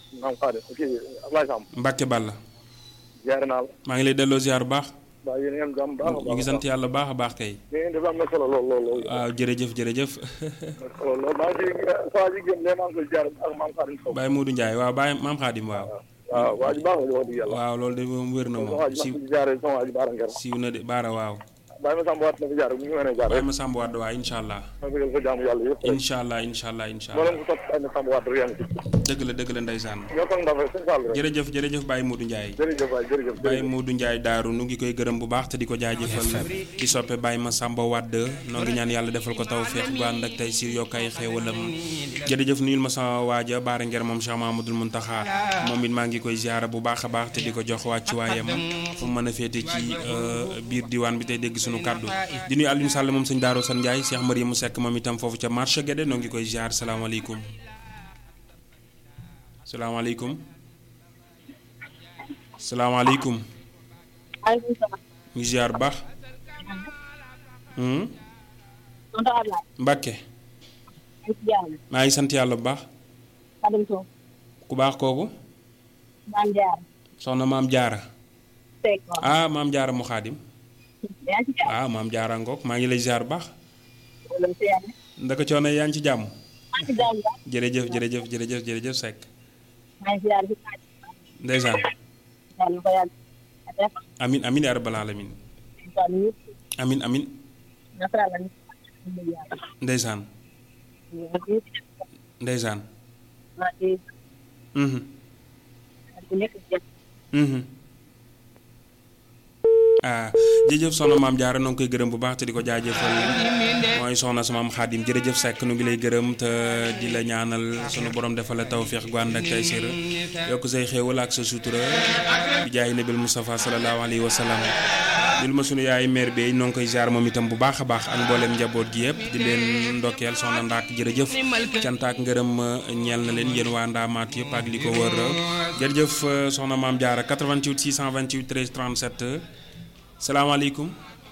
maam Xaadim kii Ablaye Samb Mbacke Balla ziare naa la maa ngi lay delloo ziar bu baax waaw yéen ngeen jàmm baax a ñu baax ngi sant yàlla baax a baax kay li ngeen def am na solo lool lool lool waaw jërëjëf jërëjëf am na solo lool maa ngi ciy saa ji génn maa ngi koy ziare ak maam Xaadim Sow Baye Modou Ndiaye waaw Baye maam Xaadim waaw waaw waa ji baax la wax dëgg yàlla waaw loolu de moom wér na sama moom waa ji siiw maa ngi ziare sama waa ji Baara Nger siiw na de baara waaw bàyyi ma Samb waat na fi jaar mu ngi mën a jaar Baye rek ma Samb Wade waaw incha allah ma bëggal ko jaamu yàlla yëpp rek incha allah incha allah incha moo allah leen ko topp bàyyi ma Samb waat rek yaa ngi ci dëgg la dëgg la ndeysaan ñoo toog ndax rek sëñ Fall rek jërëjëf jërëjëf Baye Modou Ndiaye jërëjëf waay jërëjëf Baye Modou Ndiaye daaru nu ngi koy gërëm bu baax te di ko jaajëfal di soppe Baye ma Samba Wade noo ngi ñaan yàlla defal ko taw feex gu ànd ak tey si yokk ay xéewalam jërëjëf nuyul ma sama waaja Baara Nger moom Cheikh Mamadou Muntaxa moom it maa ngi koy ziara bu baax a baax te di ko jox wàcc waayam fu mu mën a féete ci euh, biir diwaan bi tey dégg suñu kàddu di nuyu Alioune Sall moom sëñ Daaru San Ndiaye Cheikh Mariam mu Seck moom itam foofu ca marché Guédé noo ngi koy ziar salaamaaleykum salaamaaleykum salaamaaleykum maaleykum salaam. ñu ziar bu baax Hmm? tonton Ablaye. Mbàkke ñu ngi si jàmm. maa ngi sant yàlla bu baax Xadim Sow. ku baax kooku Maam Jaar. soxna maam jaara Seck waaw. ah maam jaara mu xaadim yaa ngi si jàmm. ah maam jaara ngoog maa ngi lay ziar bu baax wala si yàlla. ndaka coono yaa ngi ci jàmm maa ngi si jàmm daal. jërëjëf jërëjëf jërëjëf jërëjëf Seck maa ngi si yàlla si naaj. ndeysaan yàlla na ko yàlla def. amin amin yaa rabbal alamin incha allah ñëpp. amin amin naka la ñu ngi yàlla. ndeysaan ñu ngi si ndeysaan maa ngi mhm ku nekk si jàmm. mhm ah jërëjëf soxna maam jaara noo ngi koy gërëm bu baax te di ko jaajëfal mooy soxna sa maam xaadim jërëjëf Seck nu ngi lay gërëm te di la ñaanal sunu borom defal la tawféex gu ànd ak tey sër yokk say xéewal ak sa sutura bi jaay nabil Moustapha sallallahu alayhi wa sallam lil ma sunu yaay mère bi noo ngi koy jaar moom itam bu baax a baax ak mboolem njaboot gi yëpp di leen ndokkeel soxna ndaak jërëjëf cant ak ngërëm ñeel na leen yéen waa ndaamaat yëpp ak li ko wër jërëjëf soxna maam jaara 88 628 13 37 salaamaaleykum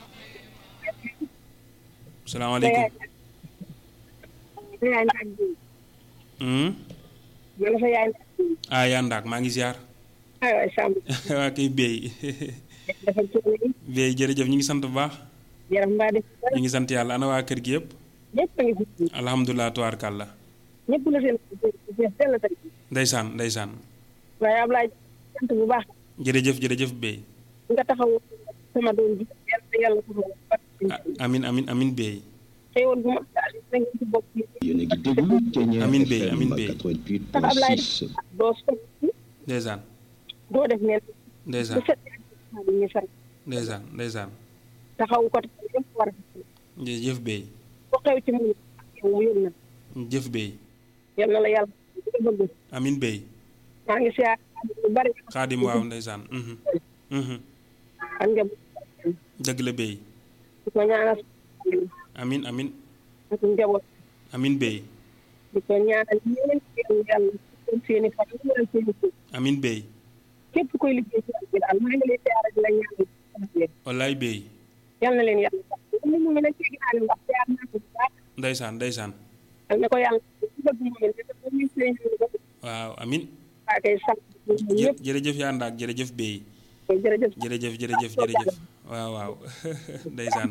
salaamaaleykum sa yaay naaj bi. Hmm? ma ne sa yaay naaj bi. ah yaa ndaak maa ngi ziar aywa Samb. waa kay béy dafa coono yi. béy jërëjëf ñu ngi sant bu baax yaram mbaa def ko ñu ngi sant yàlla ana waa kër gi yëpp ñëpp a ngi fi. alhamdulilah tubaarkàlla ñëpp la seen seen seen la tey. ndeysaan ndeysaan waaye Ablaye sant bu baax. jërëjëf jërëjëf béy nga taxaw sama doom ji yàlla na yàlla taxaw Ah, amin amin amin béy xëyoon bu ma daal na ngeen ci bokk yi yéen a ngi déglu Kenya Amin Bey, FM Amin Bey. 88.6 doo soppi ndeysaan doo def neen ndeysaan bu set bi ñu sant ndeysaan ndeysaan taxaw ko te yëpp war a def jëf béy ko xew ci mu yow mu yónn na jëf béy yal na la yàlla li bëgg amin béy maa ngi siyaar lu bari xaadim waaw ndeysaan mhm mhm ak nga dëgg la béy di ko ñaanal amin amin ak njaboot amin béy di ko ñaanal ñeen seen yàlla seen seeni fan yi wala seeni suuf amin béy képp koy liggéey ci bi daal maa ngi lay siyaar di la ñaanal wallaay béy yal na leen yàlla sax ni mu mel ne ci ginnaaw ndax siyaar naa ko bu baax ndeysaan ndeysaan yal na ko yàlla ci bëgg mu mel ne dafa ñu seen waaw amin waa kay sant ñun jë ñëpp jërëjëf yaa ndaak jërëjëf béy jërëjëf jërëjëf jërëjëf jërëjëf waaw waaw ndeysaan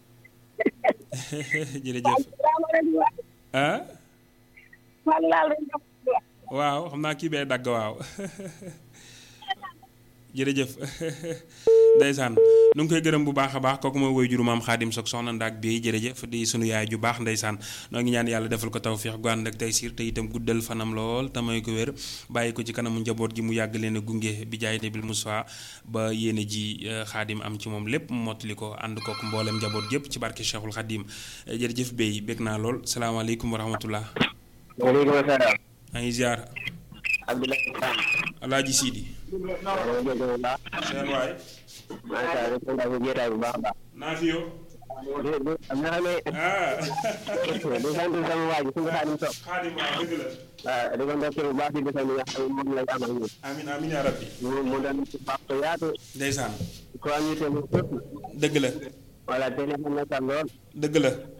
jërëjëf salaamaaleykum waa ah Fall laal rek nga wax. waaw xam naa kii bee dagg waaw jërëjëf ndeysaan nu ngi koy gërëm bu baax a baax kooku mooy woy juru maam xaadim sok soxna ndaak bi jërëjëf di sunu yaay ju baax ndeysaan noo ngi ñaan yàlla defal ko tawféex gu ànd ak tey siir te itam guddal fanam lool te may ko wér bàyyi ko ci kanamu njaboot gi mu yàgg leen a gunge bi jaay nabil Moussa ba yéene ji eh, xaadim am ci moom lépp mu mottali ko ànd kook mboolem njaboot gépp ci barke Cheikhul Xaadim Eh, jërëjëf béy bég naa lool salaamaaleykum wa rahmatullah waaleykum salaam maa ngi ziar Abdoulaye Sam alaaji Sidi maa ngi jégalu baax seen waay maa ngi saa rek ko jeetaay bu baax a baax naa fi yow di di am na xam ne ah di sant sama waa ji suñu xaadim sopp xaadim waaw dëgg la waaw di ko ndokkee bu baax di defal li nga xam ne moom lañ amal ñun amin amin yaa rabbi mu mu doon ci baax ko yaatu ndeysaan ko am ñu tamit fépp dëgg la voilà te ne xam na sax lool dëgg la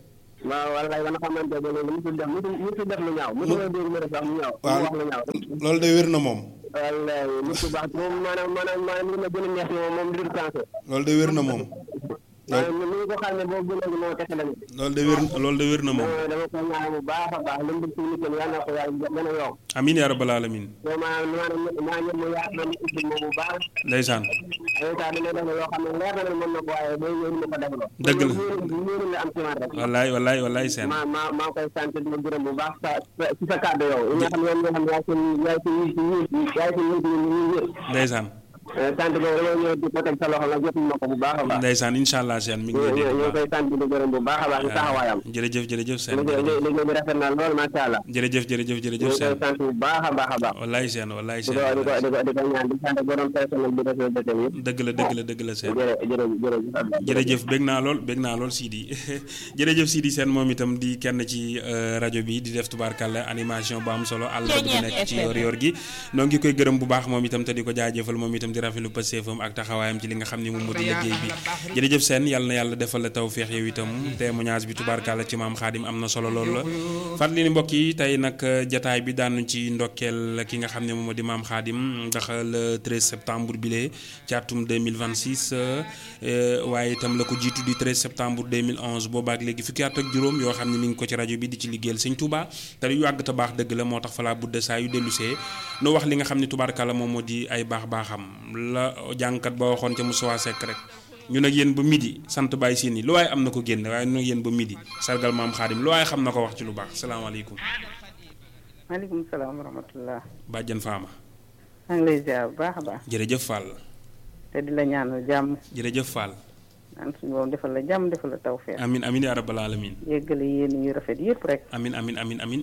waaw wallaay ba nga xamante ne léegi musul def musul musul def lu ñaaw musul dégg mu def sax lu ñaaw waaw mu wax lu ñaaw loolu de wér na moom wallaay nit ku baax moom maanaam maanaam maanaam li ma gën a neex ci moom moom li du français loolu de wér na moom maanaam ni ñu ko xam ne boobu ba léegi moo kese lañu loolu de wér loolu de wér na moom dama ko ñaanal bu baax a baax li mu bëgg ci nit ñi yàlla na ko yàlla gën a yokk amin yaa rabbal alamin yow maanaam maanaam maa ngi mu yaat na nit ubbi moom bu baax ndeysaan ay saa dina def loo xam ne leer na ne mën na ko waaye day ñëw ñu ko def loo Dëgg la. ñëw la am ci man rek wallaay wallaay wallaay seen maa maa maa ngi koy sant di la gërëm bu baax sa sa ci sa kàddu yow yi nga xam ne yow nga xam ne yaay seen yaay seen yi yaay seen yi ñu ñu ñëpp ndeysaan sant boobu dama ñëw di ko teg sa loxo nga jot ma ko bu baax a baax ndeysaan incha allah seen mi ngi ñu lay dégg ñu bu ñu koy sant di la gërëm bu baax a baax ci taxawaayam baax jërëjëf jërëjëf seen liggéey jërëjëf liggéey bi rafet na lool macha allah jërëjëf jërëjëf ñu jërëjëf ngi koy seen sant bu baax a baax a baax wallaay seen wallaay di seen ko di ko di ko di ko ñaan di sant borom personnel bi defee bëtam yëpp dëgg la dëgg la dëgg la seen jërë jërë jërëjëf Abdoulaye. jërëjëf bég naa lool bég naa lool Sidi jërëjëf Sidi Sène moom itam di kenn ci euh, rajo bi di def tubaarkàlla animation bu am solo àll bu nekk ci yor yor gi noo ngi koy gërëm bu baax moom itam te di ko jaajëfal moom itam di rafetlu pëseefam ak taxawaayam ci li nga xam ne moom moo di liggéey bi jërëjëf Sène yàlla na yàlla defal la tawféex yow itam témoignage bi tubaarkàlla ci maam Xaadim am na solo lool la fàttali ni mbokk yi tey nag jataay bi daanu ci ndokkeel ki nga xam ne moom moo di maam Xaadim ndax le 13 septembre bi lee ci atum 2026 euh, waaye itam la ko jiitu di 13 septembre 2011 boobaak léegi fukki at ak juróom yoo xam ne mi ngi ko ci rajo bi di ci liggéeyal sëñ Touba te yu yàgg te baax dëgg la moo tax falaa budde saa yu dellusee nu wax li nga xam ne tubaarkàlla moom moo di ay baax baaxam la jàngkat ba waxoon ca Moussa Seck rek ñu nag yéen ba midi sant bàyyi siin yi lu waaye am na ko génn waaye ñu nag yéen ba midi sargal maam Xaadim lu waaye xam na ko wax ci lu baax salaamaaleykum maaleykum salaam wa rahmatullah bàjjan faama maa ngi lay ziar bu baax a baax jërëjëf Fall te di la ñaanal jàmm jërëjëf Fall naan suñu borom defal la jàmm defal la tawfeex amin amin yaa rabbal alamin yéggale yéen yu rafet yëpp rek amin amin amin amin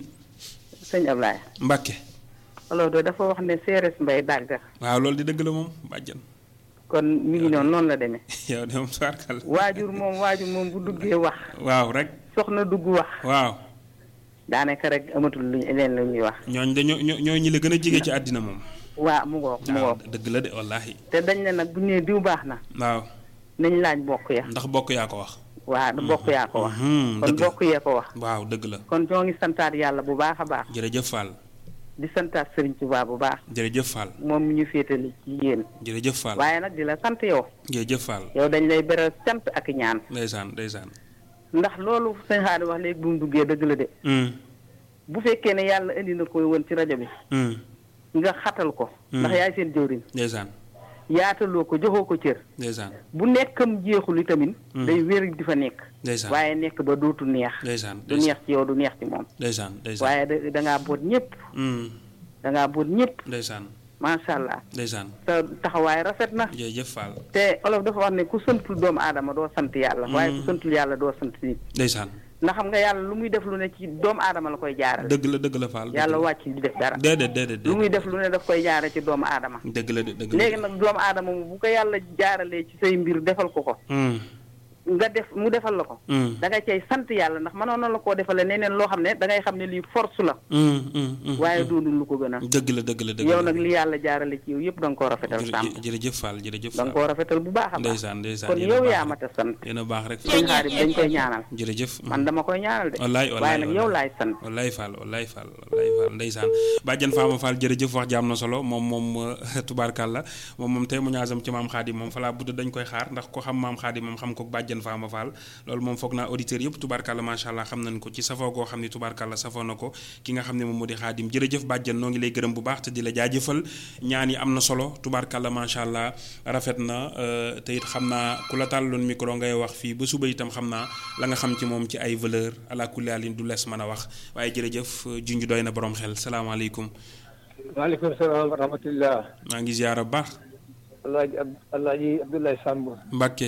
sëñ Ablaye Mbàkke alors de dafa wax ne séeréer mbay dàgg waaw loolu di dëgg la moom bàjjan kon mi ngi noonu noonu la demee yow de moom sarkal waajur moom waajur moom bu duggee wax waaw rek soxna dugg wax waaw daanaka rek amatul luñ leen lu ñuy wax ñooñ de ñoo ñoo ñoo ñi la gën a jege ci àddina moom waa mu ngoog mu waaw ngoog dëgg la de wallaahi te dañ ne nag bu ñu nee diw baax na waaw nañ laaj bokk ya ndax bokk yaa ko wax waa du bokk yaa ko wax Mhm, kon dëgg la bokk yee ko wax waaw dëgg la kon ñoo ngi santaat yàlla bu baax a baax jërëjëf Fall di santaat Sëriñ Tuubaa bu baax jërëjëf Fall moom mi ñu féetali ci yéen jërëjëf Fall waaye nag di la sant yow jërëjëf Fall yow dañ lay beral sant ak ñaan ndeysaan ndeysaan ndax loolu sëñ Xaadim wax léegi bu mu duggee dëgg la de Mm, bu fekkee ne yàlla indi na ko woon ci rajo bi mm, nga xatal ko ndax yaay seen jëwriñ ndeysaan yaataloo ko joxoo ko cër ndeysaan bu nekkam jeexul itamit day wér di fa nekk ndeysaan waaye nekk ba dootu neex ndeysaan du neex ci yow du neex ci moom ndeysaan ndeysaan waaye da dangaa boot ñëpp Mm, dangaa boot ñëpp ndeysaan macha allah ndeysaan sa taxawaay rafet na jërëjëf Fall te olof dafa wax ne ku santul doomu aadama doo sant yàlla waaye ku santul yàlla doo sant nit ndeysaan ndax xam nga yàlla lu muy def lu ne ci doomu aadama la koy jaarale dëgg la dëgg la Fall dëgg yàlla la. wàcc di def dara déedéet déedéet lu muy déedéet def lu ne daf koy jaare ci doomu aadama dëgg la de dëgg la léegi nag doomu aadama mu bu ko yàlla jaaralee ci say mbir defal ko ko Mm, nga def mu defal la ko mm, da nga cay sant yàlla ndax mënoon na la koo defale neneen loo xam ne da ngay xam ne lii force la mm, mm, mm, waaye mm. doonul lu ko gën a dëgg la dëgg la dëgg yow la nag li yàlla jaarale ci yow yëpp da nga koo rafetal sàmm jërëjëf jërëjëf Fall jërëjëf da nga Fall koo rafetal bu baax a baax ndeysaan ndeysaan kon yéen a yow baax yaa rek. mat a sant yéen a baax rek sëñ xaadim dañ koy ñaanal jërëjëf man dama koy ñaanal de wallaay waaye wallaay nag yow laay sant wallaay Fall wallaay Fall wallaay Fall ndeysaan bàjjan Faama Fall jërëjëf wax ji am na solo moom moom tubaarkàlla moom moom tey mu ñaasam ci maam Xaadim moom falaa budd dañ koy xaar ndax ko xam maam Xaadim moom xam ko bàjjan Faama Fall loolu moom foog naa auditeurs yëpp tubaarkàlla macha allah xam nañ ko ci safoo goo xam ne tubaarkàlla safoo na ko ki nga xam ne moom moo di Xaadim jërëjëf bàjjan noo ngi lay gërëm bu baax te di la jaajëfal ñaan yi am na solo tubaarkàlla macha allah rafet na euh, te it xam naa ku la tàlloon micro ngay wax fii ba suba itam xam naa la nga xam ci moom ci ay valeur ala kulli haalin du lees mën a wax waaye jërëjëf junj doy na borom xel salaamaaleykum waaleykum salaam wa rahmatullah maa ngi ziyaara bu baax alaaji ab alaaji Abdoulaye Samb Mbàkke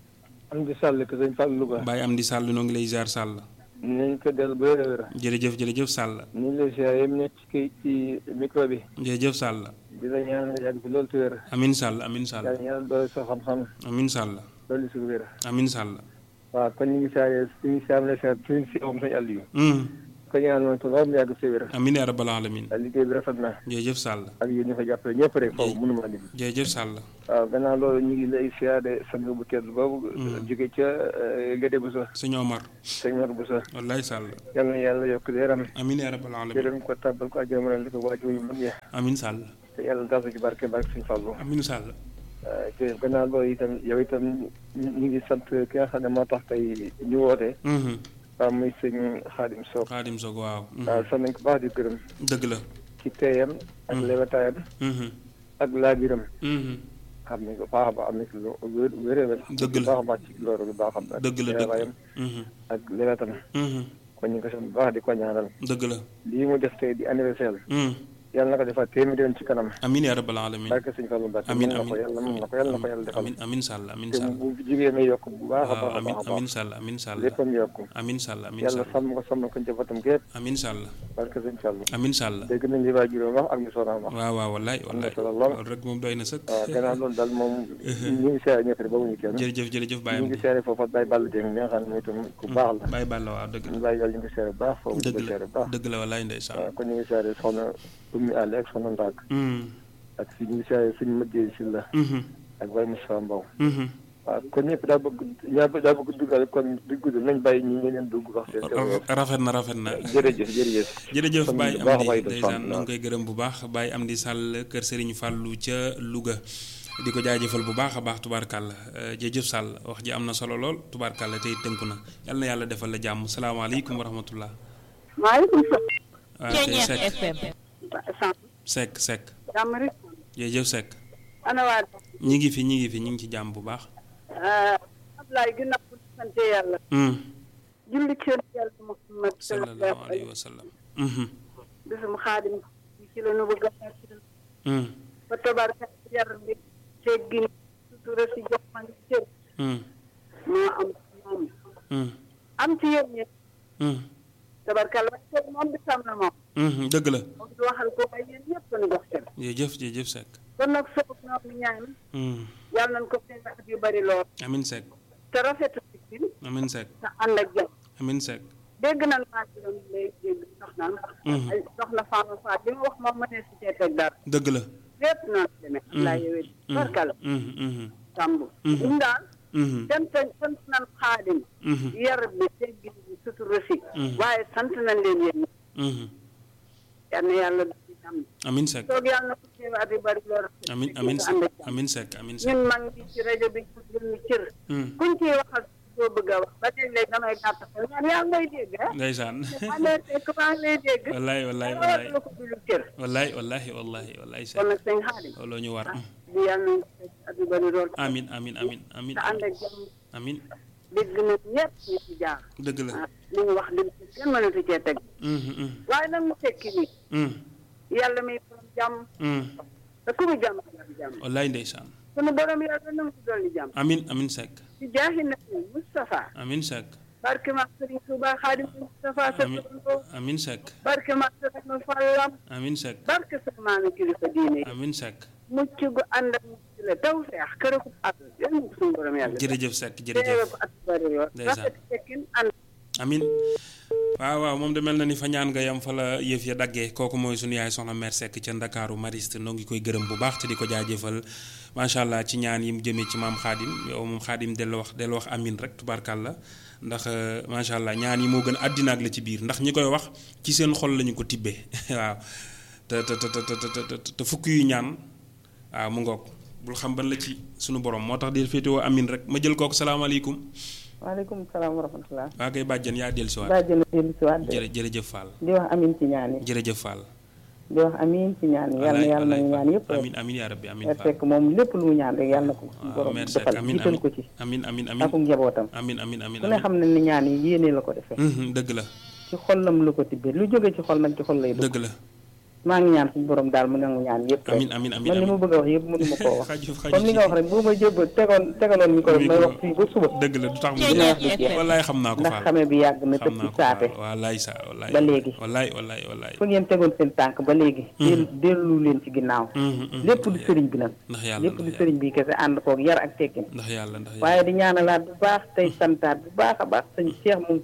am di sàll ko sëñ Fall Louga Baye am di sàll noo ngi lay ziyaar sàll nañ ko del bu wér a wér jërëjëf jërëjëf sàll ñu ngi lay siyaare yéen nekk ci kii ci micro bi jërëjëf sàll di la ñaanal yàgg fi loolu te wér amin sàll amin sàll yàlla ñaanal doole sa xam-xam amin sàll loolu su wér amin sàll waaw kon ñu ngi siyaare ñu ngi siyaare la siyaare suñu si moom sëñ Aliou hum ko ñaan moom lool mu yàgg si wér amiin yaa rabbal alamin liggéey bi rafet na jërëjëf Sall ak yéen ñu fa jàppale ñëpp rek foofu mënuma lim jërëjëf Sall waaw gannaaw loolu ñu ngi lay siyaare sang bu tedd boobu jóge ca Gédé Bousso sëñ Omar sëñ Mor Bousso wallaay Sall yal na yàlla yokk leeram amiin yaa rabbal alamin jërëm ko tàbbal ko àjjana li ko waajur yu mag ya amiin Sall te yàlla daal ci barke barke suñu fàllu amiin Sall jërëjëf gannaaw loolu itam yow itam ñu ngi sant ki nga xam ne moo tax tey ñu woote Mhm. waaw muy sëñ Xaadim Sow Xaadim Soog waaw mhm. waaw sant nañ ko baax di gërëm dëgg la ci teeyam ak lewetaayam Mhm. ak laabiram Mhm. xam nañ ko baax a baax am na ci lu wér wéréwér Dëgg la. baax a baax ci loolu bu baax a baax dëgg la teewaayam dëgg Mhm. ak lewetam Mhm. kon ñu ngi ko sant bu baax di ko ñaanal dëgg la lii mu def tey di anniversaire Mhm. yàlla na ko defal téeméeri yoon ci kanam amiin yaa rabbal alamin barke sëñ Fallu Mbàkke amiin mën na ko amiin yàlla mën na ko yàlla na ko yàlla defal amiin amiin Sall amiin te Sall bu jigéen a yokk bu baax a waaw baax a amiin baax a amiin baax Sall amiin Sall léppam yokk amiin Sall amiin yàlla Sall sàmm ko sàmm ko njabootam gépp amiin Sall barke sëñ Fallu amiin Sall dégg nañ li waa juróom wax ak ñu soxnaam wax waaw waaw wallaay wallaay solo lool. loolu rek moom doy na sëkk waaw gannaaw loolu daal moom ñu ngi seere ñëpp rek boobu ñu kenn jërëjëf jërëjëf Baye ñu ngi Amdi seere foofu Baye Balla Dieng mi nga xam ne mooy itam ku baax la Baye Balla waaw dëgg ñu la bàyyi yàlla ñu ngi seere bu baax foofu ñu dëgg ngi la seere bu baax dëgg la wallaay ndeysaan waaw kon ñu ngi seere soxna Oumy Allé ak soxna Ndaak Mhm. ak si ñu ngi seere suñu mëjjee si la Mhm. ak Baye Moussa Mbow Mhm. waaw kon ñëpp daa bëgg ñaa daa bëgg duggal kon du gudd nañ bàyyi ñi ñeneen dugg wax seen Ra- rafet na rafet na jërëjëf jërëjëf jërëjëf Kon Baye bu baax a Amdi baax itam ndeysaan sant noo ngi koy gërëm bu baax Baye Amdi Sall kër Serigne Fallou ca Louga di ko jaajëfal bu baax a baax tubaarkàlla Euh, jërëjëf Sall wax ji am na solo lool tubaarkàlla tey tënku na yal na yàlla defal la jàmm salaamaaleykum wa rahmatullah maaleykum waaw kay Seck salaam. Seck Seck jàmm rek. jërëjëf Seck ana waa ñi ngi fi ñi ngi fi ñi ngi ci jàmm bu baax Ablaye ginnaaw bu ñu sante yàlla. Hmm. julli ci yàlla Muhammad sallallahu alayhi wa sallam Mhm. bisum xaadim ci la nu bëgg a fàttali Hmm. ba tabarka yar bi teggin sutura si jox ma ngi cër Hmm. moo am ci moom Hmm. am ci yéen ñi Hmm. tabarkal waaye cër moom bisam na moom Mhm. dëgg la moom du waxal ko waaye yéen ñëpp nu jox cër jërëjëf jërëjëf Seck kon nag soog ñoom mi ñaan Hmm. yàlla nañ ko seen at yu bari lool Amin Seck te rafetu ci Amin Seck te ànd ak jàmm Amin Seck dégg nañ maa ci doon léegi dégg soxna Mhm. ay soxna Fama Fall li mu wax moom mënee si cee teg dara dëgg la lépp noonu la demee laa yowee barkal Mhm. Mhm. tàmbu Mhm. ñun daal Mhm. sant sant nañ xaadim Mhm. yar bi teggin bi sutura si Mhm. waaye sant nañ leen yéen Mhm. yal na yàlla def ci jàmm Amin Seck toog yàlla na ko teewaat yu bari lool amin amin te ànd ak Seck jàmm. amin Seck amin Seck ñun mag ngi ci rajo bi jël ñu cër Hmm. kuñ ciy waxal soo bëgg a wax ba léeg-léeg damay gàtt xel ñaan yaa ngi lay dégg ah ndeysaan maa ngi lay fekk maa ngi lay dégg wallaay wallaay dara wallaay la ko dulu cër wallaay wallaay wallaay wallaay kon Seck nag sëñ xaadim looloo ñu war di yàlla na fekk at yu bari lool amin amin amin amin te ànd ak jàmm amin dégg na ñëpp ñu ci jaar dëgg la ah li ñu wax dëgg kenn mënatu cee teg Mhm. Mhm. waaye nag mu tekki nii Mhm. yàlla may borom jàmm Mhm. te ku mu jàmm nga jàmm wallaay ndeysaan sunu borom yàlla na mu ci dolli jàmm amin amin Seck ci jaahi nabi Moustapha amin Seck barke ma Sëriñ Tuuba Xaadim Moustapha sa amin turandoo amin Seck barke ma Sëriñ Fallam amin Seck barke sa maami kilifa diine yi amin Seck mucc gu ànd ak mucc la taw feex kër ko at yàlla na ko sunu borom yàlla jërëjëf Seck teewe jërëjëf ko at bari lool Ndeysaan. rafet tekkin ànd amin waaw waaw moom de mel na ni fa ñaan nga yam fa la yëf ya daggee kooku mooy sunu yaay soxna mère Seck ca Ndakaaru Mariste noo ngi koy gërëm bu baax te di ko jaajëfal macha allah ci ñaan yi mu jëmee ci maam xaadim yow moom xaadim dellu wax dellu wax amin rek tubaarkàlla ndax euh, macha allah ñaan yi moo gën àddina ak la ci biir ndax ñi koy wax ci seen xol lañu ko tibbee waaw te te te te te te te fukk yu ñaan waaw mu ngoog bul xam ban la ci sunu borom moo tax di féetewoo amin rek ma jël kooku salaamaaleykum waaleykum salaam wa rahmatulah. waa kay bàjjan yaa dellusiwaat daa jënd dellu si waat de jërë jërëjëf Fall di wax amin ci ñaan yi jërëjëf Fall. di wax amin ci ñaan yi yàlla na yàlla nañu ñaan yëpp rek amin amin yaa rabbi amin nga Fall. fekk moom lépp lu mu ñaan rek yàlla na ko waaw borom merci defal amin jiital amin ko ci amin amin amin ak njabootam amin amin amin ku ne xam ne ni ñaan yi yéene la ko defee Mhm, dëgg la ci xolam la ko tibbee lu jóge ci xol nag ci xol lay dugg dëgg la maa ngi ñaan suñu borom daal mu nangu ñaan yëpp rek amin amin amin man li ma amin bëgg a wax yëpp mënu ma koo wax xaju xaju comme li nga wax rek boo ma jëb tegoon tegaloon mi ko may wax fii ba suba dëgg la du tax mu dina wax du jeex wallaay xam naa ko ndax Fall xame bi yàgg na xam tëb ci naa ko saate Fall wallaay sa wallaay ba léegi. wallaay wallaay wallaay fu ngeen tegoon seen tànk ba léegi del dellu leen ci ginnaaw Mhm, mhm. lépp du sëriñ bi nag ndax yàlla lépp ndax du yàlla sëriñ bi kese ànd koog yar ak tekkin ndax yàlla ndax yàlla waaye di ñaanalaat bu baax tey santaat bu baax a baax sëñ Cheikh moom sëriñ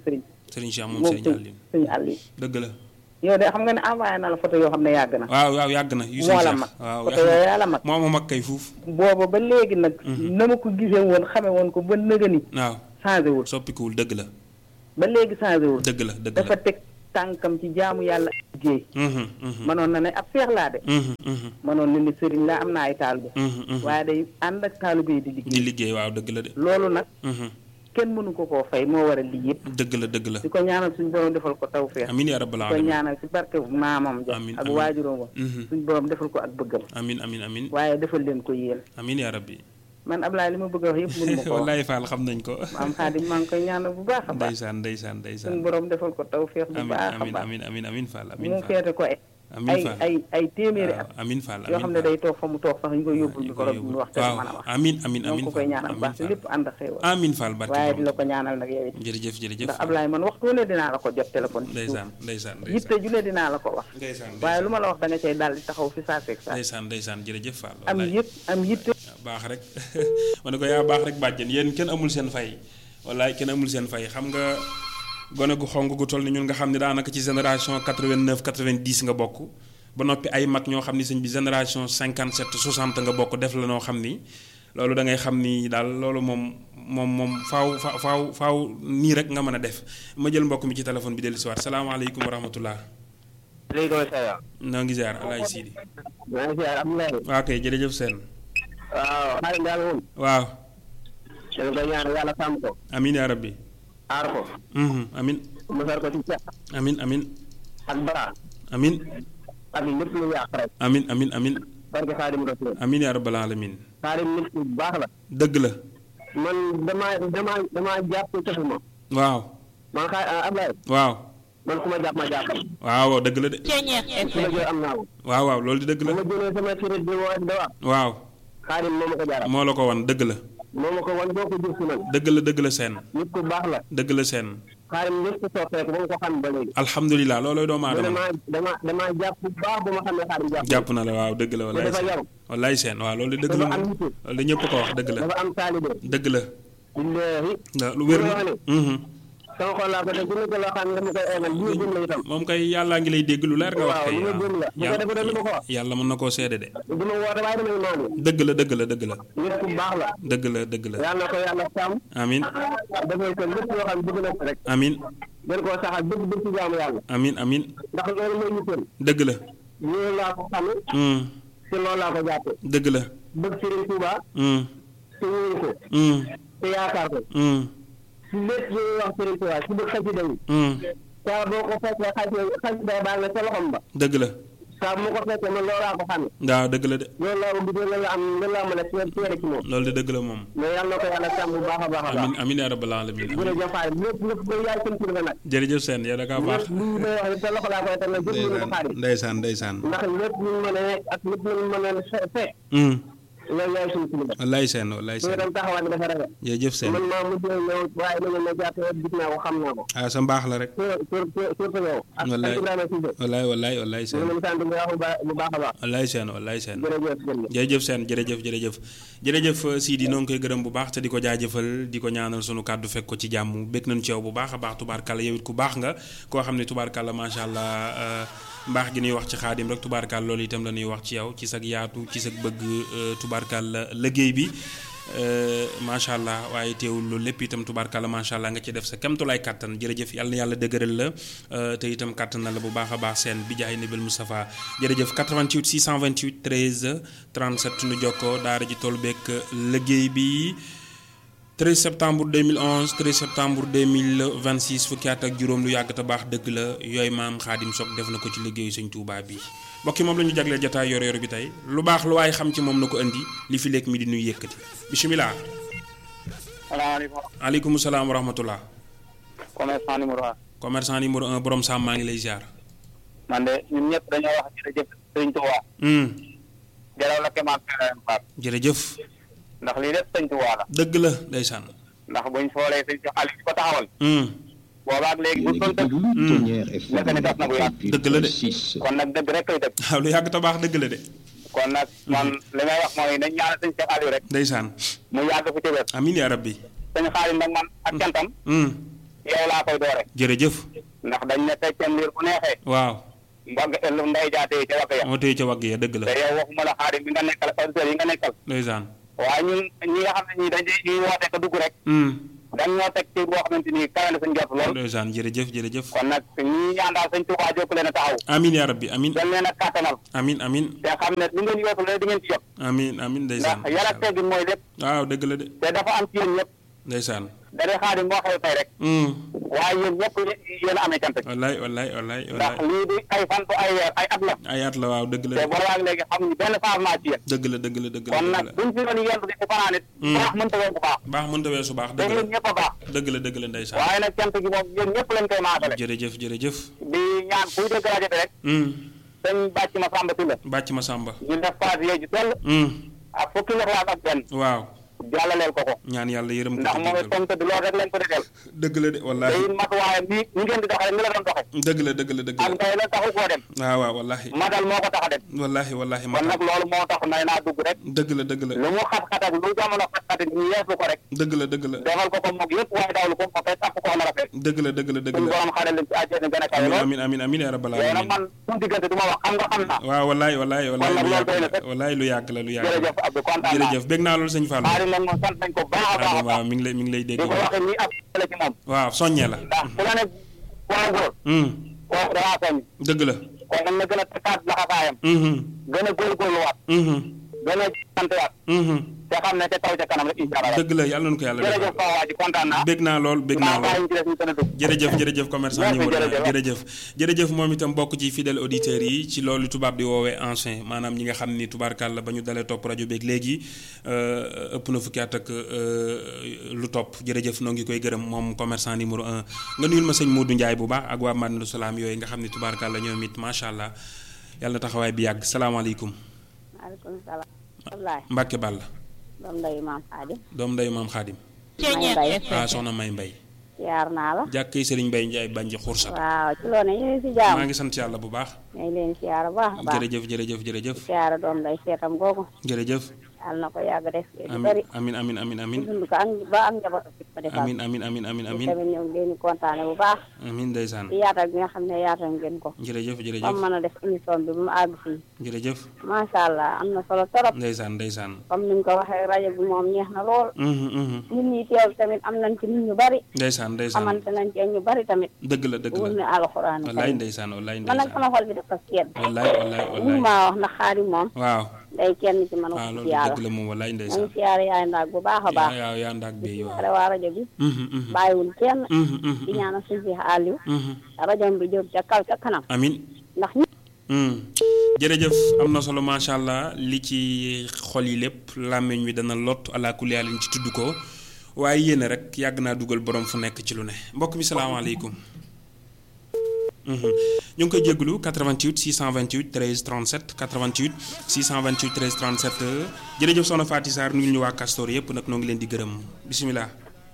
Serigne Cheikh moom moom Serigne Aliou suñu àll yi dëgg la yow de xam nga ne envoyé na la photo yoo xam ne yàgg na waaw waaw yàgg na yu moo Serigne la Cheikh mag waaw photo yooyu yaa la mag moo ma mag kay fuuf booba ba léegi nag na ma ko gisee woon xame woon ko ba nëga ni waaw changé wul soppikuwul dëgg la ba léegi changé wul dëgg la dëgg dafa la teg tànkam ci jaamu yàlla ak liggéey Mhm, mhm, mënoon na ne ab seex laa de mhm, mhm, mënoon na ne sëriñ laa am na ay taalibe mhm, mhm. waaye day ànd ak taalibe yi di di liggéey liggéey waaw dëgg la de loolu nag Mhm, kenn mënu ko koo fay moo war a lii yëpp dëgg la dëgg la di ko ñaanal suñu borom defal ko tawfeex amin ya rabbal di ko alamin ñaanal ci barke bu maamam ja Amiin, ak amiin. waajuróom wa Mhm. suñu borom defal ko ak bëggam amin amin amin waaye defal leen ko yéen amin ya rabbi man Ablaye li ma bëgg a wax yëpp mënu ma ko wax wallaay Fall xam nañ ko maam Xaadim maa ngi koy ñaanal bu baax a baax ndeysaan ndeysaan ndeysaan suñu borom defal ko tawfeex bu amin baax a amin baax amin amin amin Fall amin mu Fall feete ko ay amin ay Fall ay ay téeméeri at waaw amin Fall yoo amin xam ne Fall. day toog fa mu toog sax ñu koy yóbbul ñu ñu ko koy rob yóbbu. ñu wax te du waaw mën a wax amin amin ñoo amin ko koy Fall ñaanal bu amin baax te Fall lépp ànd ak xéewal amin Fall barke waaye borom di la ko ñaanal nag yow it jërëjëf jërëjëf ndax Ablaye man waxtu ne dinaa la ko jot téléphone ci suuf ndeysaan ndeysaan yitte ju ne dinaa la ko wax ndeysaan waaye lu ma la wax da nga cay daal di taxaw fi saa seeg saa ndeysaan ndeysaan jërëjëf Fall am wallaay. yëpp am yitte baax rek ma ne ko yaa baax rek bàjjen yéen kenn amul seen fay wallaay kenn amul seen fay xam nga gone gu xonk gu toll ni ñun nga xam ne daanaka ci génération 89 90 nga bokk ba noppi ay mag ñoo xam ni sëñ bi génération 57 60 nga bokk def la noo xam ni loolu da ngay xam ni daal loolu moom moom moom faaw fa faaw faaw nii rek nga mën a def ma jël mbokk mi ci téléphone bi dellu si waat salaamaaleykum wa rahmatullah léegi salaam. noo ngi ziar alaay Sidi maa ngi ziar Abdoulaye. waa kay jërëjëf seen waaw xaaral daal moom. waaw dañ koy ñaan yàlla sàmm ko. amin yaa rabbi aar ko. Mhm, amin musal ko ci ceeb. amin amin ak bara. amin ak lépp lu yàq rek. amin amin amin barke Xaadim Rasul. amin yaa rabbal alamin Xaadim nit ku baax la. dëgg la man damaa damaa damaa jàpp cëfu ma. waaw man xaar Abdoulaye. waaw man ku ma jàpp ma jàpp. waaw dëgg la de su ma jël am naa ko. waaw waaw loolu di dëgg bu la ma jëlee sama crédit bi woo da wax. waaw Xaadim moo ma ko jaral. moo la ko wan dëgg la moo ma ko wan boo ko jëf si man. dëgg la dëgg la seen nit ku baax la. dëgg la seen Xaadim lépp ku soppeeku ba mu ko xam ba léegi. alhamdulilah loolooy doomu man aadama damaa damaa damaa jàpp bu baax ba ma xam ne Xaadim jàpp. jàpp na la waaw dëgg la te wallaay dafa seen yaru. wallaay seen waaw loolu di dëgg la dafa am moom yitte. loolu di ñëpp ko wax dëgg la dafa am taalibe. dëgg la billaahi. waaw lu wér la wax ne. Mhm. sama xol laa ko def bu nekk loo xam ne dama koy eemal bu ñu gëm la itam. moom kay yàllaa ngi lay dégg lu leer nga wax waaw kay lu ma gëm la bu ko defee dañu ma ko wax. yàlla mën na koo seede de du ma woote waaye damay naan dëgg la dëgg la dëgg la nit ku baax la. dëgg la dëgg la yàlla na ko yàlla sàmm. amin defal ko lépp loo xam ne bëgg na ko rek. amin gën koo saxal bëgg bëgg ci jaamu yàlla. amin amin ndax loolu mooy yitteel. dëgg la loolu laa ko xame Mm, te loolu laa ko jàppe dëgg la bëgg Sëriñ Tuuba Mm, te wóolu ko mm, te yaakaar ko mm, si lépp lu ñuy wax Sëriñ Tuuba si bëgg xasida yi mm. saa boo ko fekkee xasida xasida baa nga sa loxom ba dëgg la saa bu ma ko fekkee man loolu laa ko xame waaw dëgg la de loolu laa ko gisee loolu la am loolu laa mën a seet seere ci moom loolu de dëgg la moom mais yàlla na ko yàlla sàmm bu baax a baax a baax amin amin yaa rabbal alamin amin jërëjëf Faye lépp lépp ba yaay seen kilifa nag jërëjëf seen yow da kaa baax lépp lu may wax sa loxo laa koy teg nag jëf ñu ko xaari ndeysaan ndeysaan ndax lépp lu ñu mën a nekk ak lépp lu ñu mën a fe- fekk Mm, loolu yaay suñu kilifa wallaay seen wallaay su seen dem taxawaat bi dafa rafet jërëjëf seen man maa mujjee ñëw waaye nañu ma jàppe gis naa ko xam naa ko ah sa mbaax la rek surtout surtout yow ak Wallaay. ak Ibrahima Cissé wallaay wallaay wallaay ñu seen ngi leen sant bu baax a baax bu baax a baax wallaay seen wallaay seen jërëjëf jërëjëf jërëjëf seen jërëjëf jërëjëf jërëjëf Sidi noo ngi koy gërëm bu baax te di ko jaajëfal di ko ñaanal sunu kàddu fekk ko ci jàmm bég nañu ci yow bu baax a baax tubaarkàlla yow it ku baax nga koo xam ne tubaarkàlla macha allah euh, mbaax gi ñuy wax ci xaadim rek tubaarkàlla loolu itam la ñuy wax ci yow ci sag yaatu ci sag bëgg euh, tubaarkàlla liggéey bi euh, macha allah waaye teewul loolu lépp itam tubaarkàlla macha allah nga ci def sa kemtulaay kàttan jërëjëf yàlla na yàlla dëgëral la euh, te itam kàttan na la bu baax a baax seen bi jaay nabil Moustapha jërëjëf 88 628 13 37 nu jokkoo daara ji toll beeg liggéey bi 13 septembre 2011 13 septembre 2026 fukki at ak juróom lu yàgg te baax dëgg la yooyu maam xaadim Sock def na ko ci liggéeyu sëñ Touba bi mbokki moom la ñu jagleel jotaay yor yor bi tey lu baax lu waaye xam ci moom na ko indi li fi lekk mi di nuy yëkkati bisimilah. salaamaaleykum aleykum salaam wa rahmatullah commerçant numéro un commerçant numéro un borom Sam maa ngi lay ziar. man de ñun ñëpp dañoo wax jërëjëf sëñ Tuubaa Hmm, jaraw la kemaan feneen faat jërëjëf ndax lii lépp sëñ Tuubaa la dëgg la ndeysaan. ndax buñ xoolee sëñ si Aliou ko taxawal Hmm, boobaak léegi bu Yéen a doon ngi dëgg déglu Ténière FM Defe ne daf na bu yàgg. Dëgg la de. 88.6. kon nag dëgg rek koy dëgg waaw lu yàgg te baax dëgg la de kon nag man li may wax mooy nañ ñaanal sëñ Cheikh Aliou rek ndeysaan mu yàgg fi ci wér amin yaa rabbi. sëñ Xaalim nag man ak cantam Hmm, yow laa koy doore jërëjëf ndax dañ ne feccen liir bu neexee waaw mbagg ëllu ndey jaatee ca wakk ya moo téye ca wagg ya dëgg la te yow waxuma la xaadim bi nga nekkal auditeurs yi nga nekkal ndeysaan waaye ñun ñi nga xam ne ñii dañuy ñuy woote ko dugg rek Hmm. dañ ñoo teg ci boo xamante ni kawe na suñ jot lool ndeysaan jërëjëf jërëjëf kon nag ñi ñaan daal sëñ Tuubaa jokk leen a taxaw amin yaa rabbi amin dañ leen a kàttanal amin amin te xam ne lu ngeen yootu la di ngeen ci jot amin amin ndeysaan ndax yar ak teggin mooy lépp waaw dëgg la de te dafa am ci yéen ñëpp ndeysaan da dee xaadim moo xew tey rek Hmm. waaye yéen ñëpp yéen a amee cant gi wallaay wallaay wallaay ndax wallaay lii di ay fan bu ay weer ay at la ay at la waaw dëgg la te de boobaag léegi xam ñu benn changement ci yéen dëgg la dëgg la dëgg la kon dëgg nag la buñ fi doon yendu di ci fanaan it baax mënta woon bu baax baax mënta weesu baax te dëgg yéen la ñëpp a baax dëgg la dëgg la ndeysaan waaye nag cant gi moom yéen ñëpp lañ koy maasale jërëjëf jërëjëf di ñaan kuy dégg rajo bi rek Hmm. sëñ bàcc ma sàmba si la bàcc ma sàmba ñu def paas yee ji toll Hmm. ak fukki lixlaas ak benn waaw jàllaleel ko ko ñaan yàlla yërëm ko ndax te moom it jéggal ko. comme tëdd loolu rek lañ ko defeel dëgg la de te wallaahi it matuwaayam ni ni ngeen di doxee ni la doon doxee dëgg la dëgg la dëgg ak la tey la taxu koo dem waaw waaw wallaahi matal moo ko tax a dem wallaahi wallaahi kon matal nag loolu moo tax nay naa dugg rek dëgg la dëgg la lu mu xat-xat ak lu jamono xat-xat ak ñu yeesu ko rek dëgg la dëgg la defal ko ko moog yëpp waaye dawlu ko ko fay tax ko na rafet dëgg la dëgg la dëgg suñu la borom xare leen ci àjjana gën a kawe amin lool amin amin amin yaa rabbal yow nag alamin man suñu diggante du ma wax xam nga xam naa waaw wallaay wallaay wallaay nag lu loolu yàgg doy na la sëkk. wallaay lu yàgg la lu yàgg la jërëjëf Abdou kontaan naa jërëjëf bég naa loolu sëñ Fallou xaari nag moom sant nañ ko baax a baax a waaw baax mi ngi lay mi ngi lay dégg di ko waxee nii ab la ci moom waaw soññee la ndax ku la ne waaw góor Hmm. kooku danaa soññ dëgg la kon nag na gën a takkaat laxasaayam Mhm. gën a góorgóorluwaat Mhm. gën a santewaat Mhm. te xam ne te taw ca kanam rek incha allah dëgg la yàlla nañu ko yàlla jërëjëf defal Fawa waa ji kontaan naa bég naa lool bég naa maa lool bàyyi ñu ci des ñu gën a dugg jërëjëf jërëjëf commerçant Merci, numéro un jërëjëf. jërëjëf jërëjëf moom itam bokk ci fidèle auditeurs yi ci loolu tubaab di woowee ancien maanaam ñi nga xam ni tubaarkàlla ba ñu dalee topp rajo beeg léegi euh, ëpp na fukki at ak euh, lu topp jërëjëf noo ngi koy gërëm moom commerçant numéro un nga nuyul ma sëñ Modou Ndiaye bu baax ak waa Madinatu Salaam yooyu nga xam ni tubaarkàlla ñoom it macha allah yàlla na taxawaay bi yàgg salaamaaleykum maaleykum salaam. Ablaye. Mbacke Ball doom ndeyu maam Xaadim. doom ndeyu maam Xaadim may mbay. ah soxna May Mbay siyaar naa la. jàkkee Serigne Mbaye Ndiaye Banji Xursat waaw ci loo ne ñu ngi si maa jàmm. ngi sant yàlla bu baax ñu ngi leen siyaar bu baax a baax. jërëjëf jërëjëf jërëjëf siyaar doom nday seetam googu. jërëjëf yàlla na ko yàgg def. lu amin bari. amin amin amin amin dund ko ak ba ak njabootu bi ko defal. amin amin amin amin amin tamit ñu ngi leen di kontaane bu baax. amin ndeysaan ci yaatal bi nga xam ne yaatal ngeen ko. jërëjëf ba jërëjëf mu mën a def émission bi ba mu àgg fii. jërëjëf macha allah am na solo torop. ndeysaan ndeysaan comme ni nga ko waxee rajo bi moom neex na lool. Mhm, mhm. nit ñi teew tamit am nañ ci nit ñu bari. ndeysaan ndeysaan xamante nañ ci ñu bari tamit. dëgg la dëgg wur la ne alxuraan wallaay ndeysaan wallaay man nag ndeysaan sama xol bi dafa sedd. wallaay wallaay mun wallaay maa wax ndax xaari moom waaw day kenn ci man waaw wax loolu ci yàlla dëgg la moom wallaay ma ngi ndeysaan siyaare yaay ndaag bu baax a baax yaa yaa ndaak bi di waaw siyaare waa rajo bi Mhm, mhm. bàyyiwul kenn Mhm, mhm, di ñaanal suñu fi Aliou mhm. rajo bi jóg ca kaw ca kanam amin ndax ñi Hmm. jërëjëf am na solo macha allah li ci xol yi lépp làmmiñ wi dana lot ala kulli yàlla ci tudd ko waaye yéen rek yàgg naa dugal borom fu nekk ci lu ne mbokk mi salaamaaleykum. Mhm. ñu ngi koy jégalu 88 628 13 37 88 628 13 37 jërëjëf soxna Faty Sarr nuyu ñu waa Castor yëpp nag noo ngi leen di gërëm bisimilah.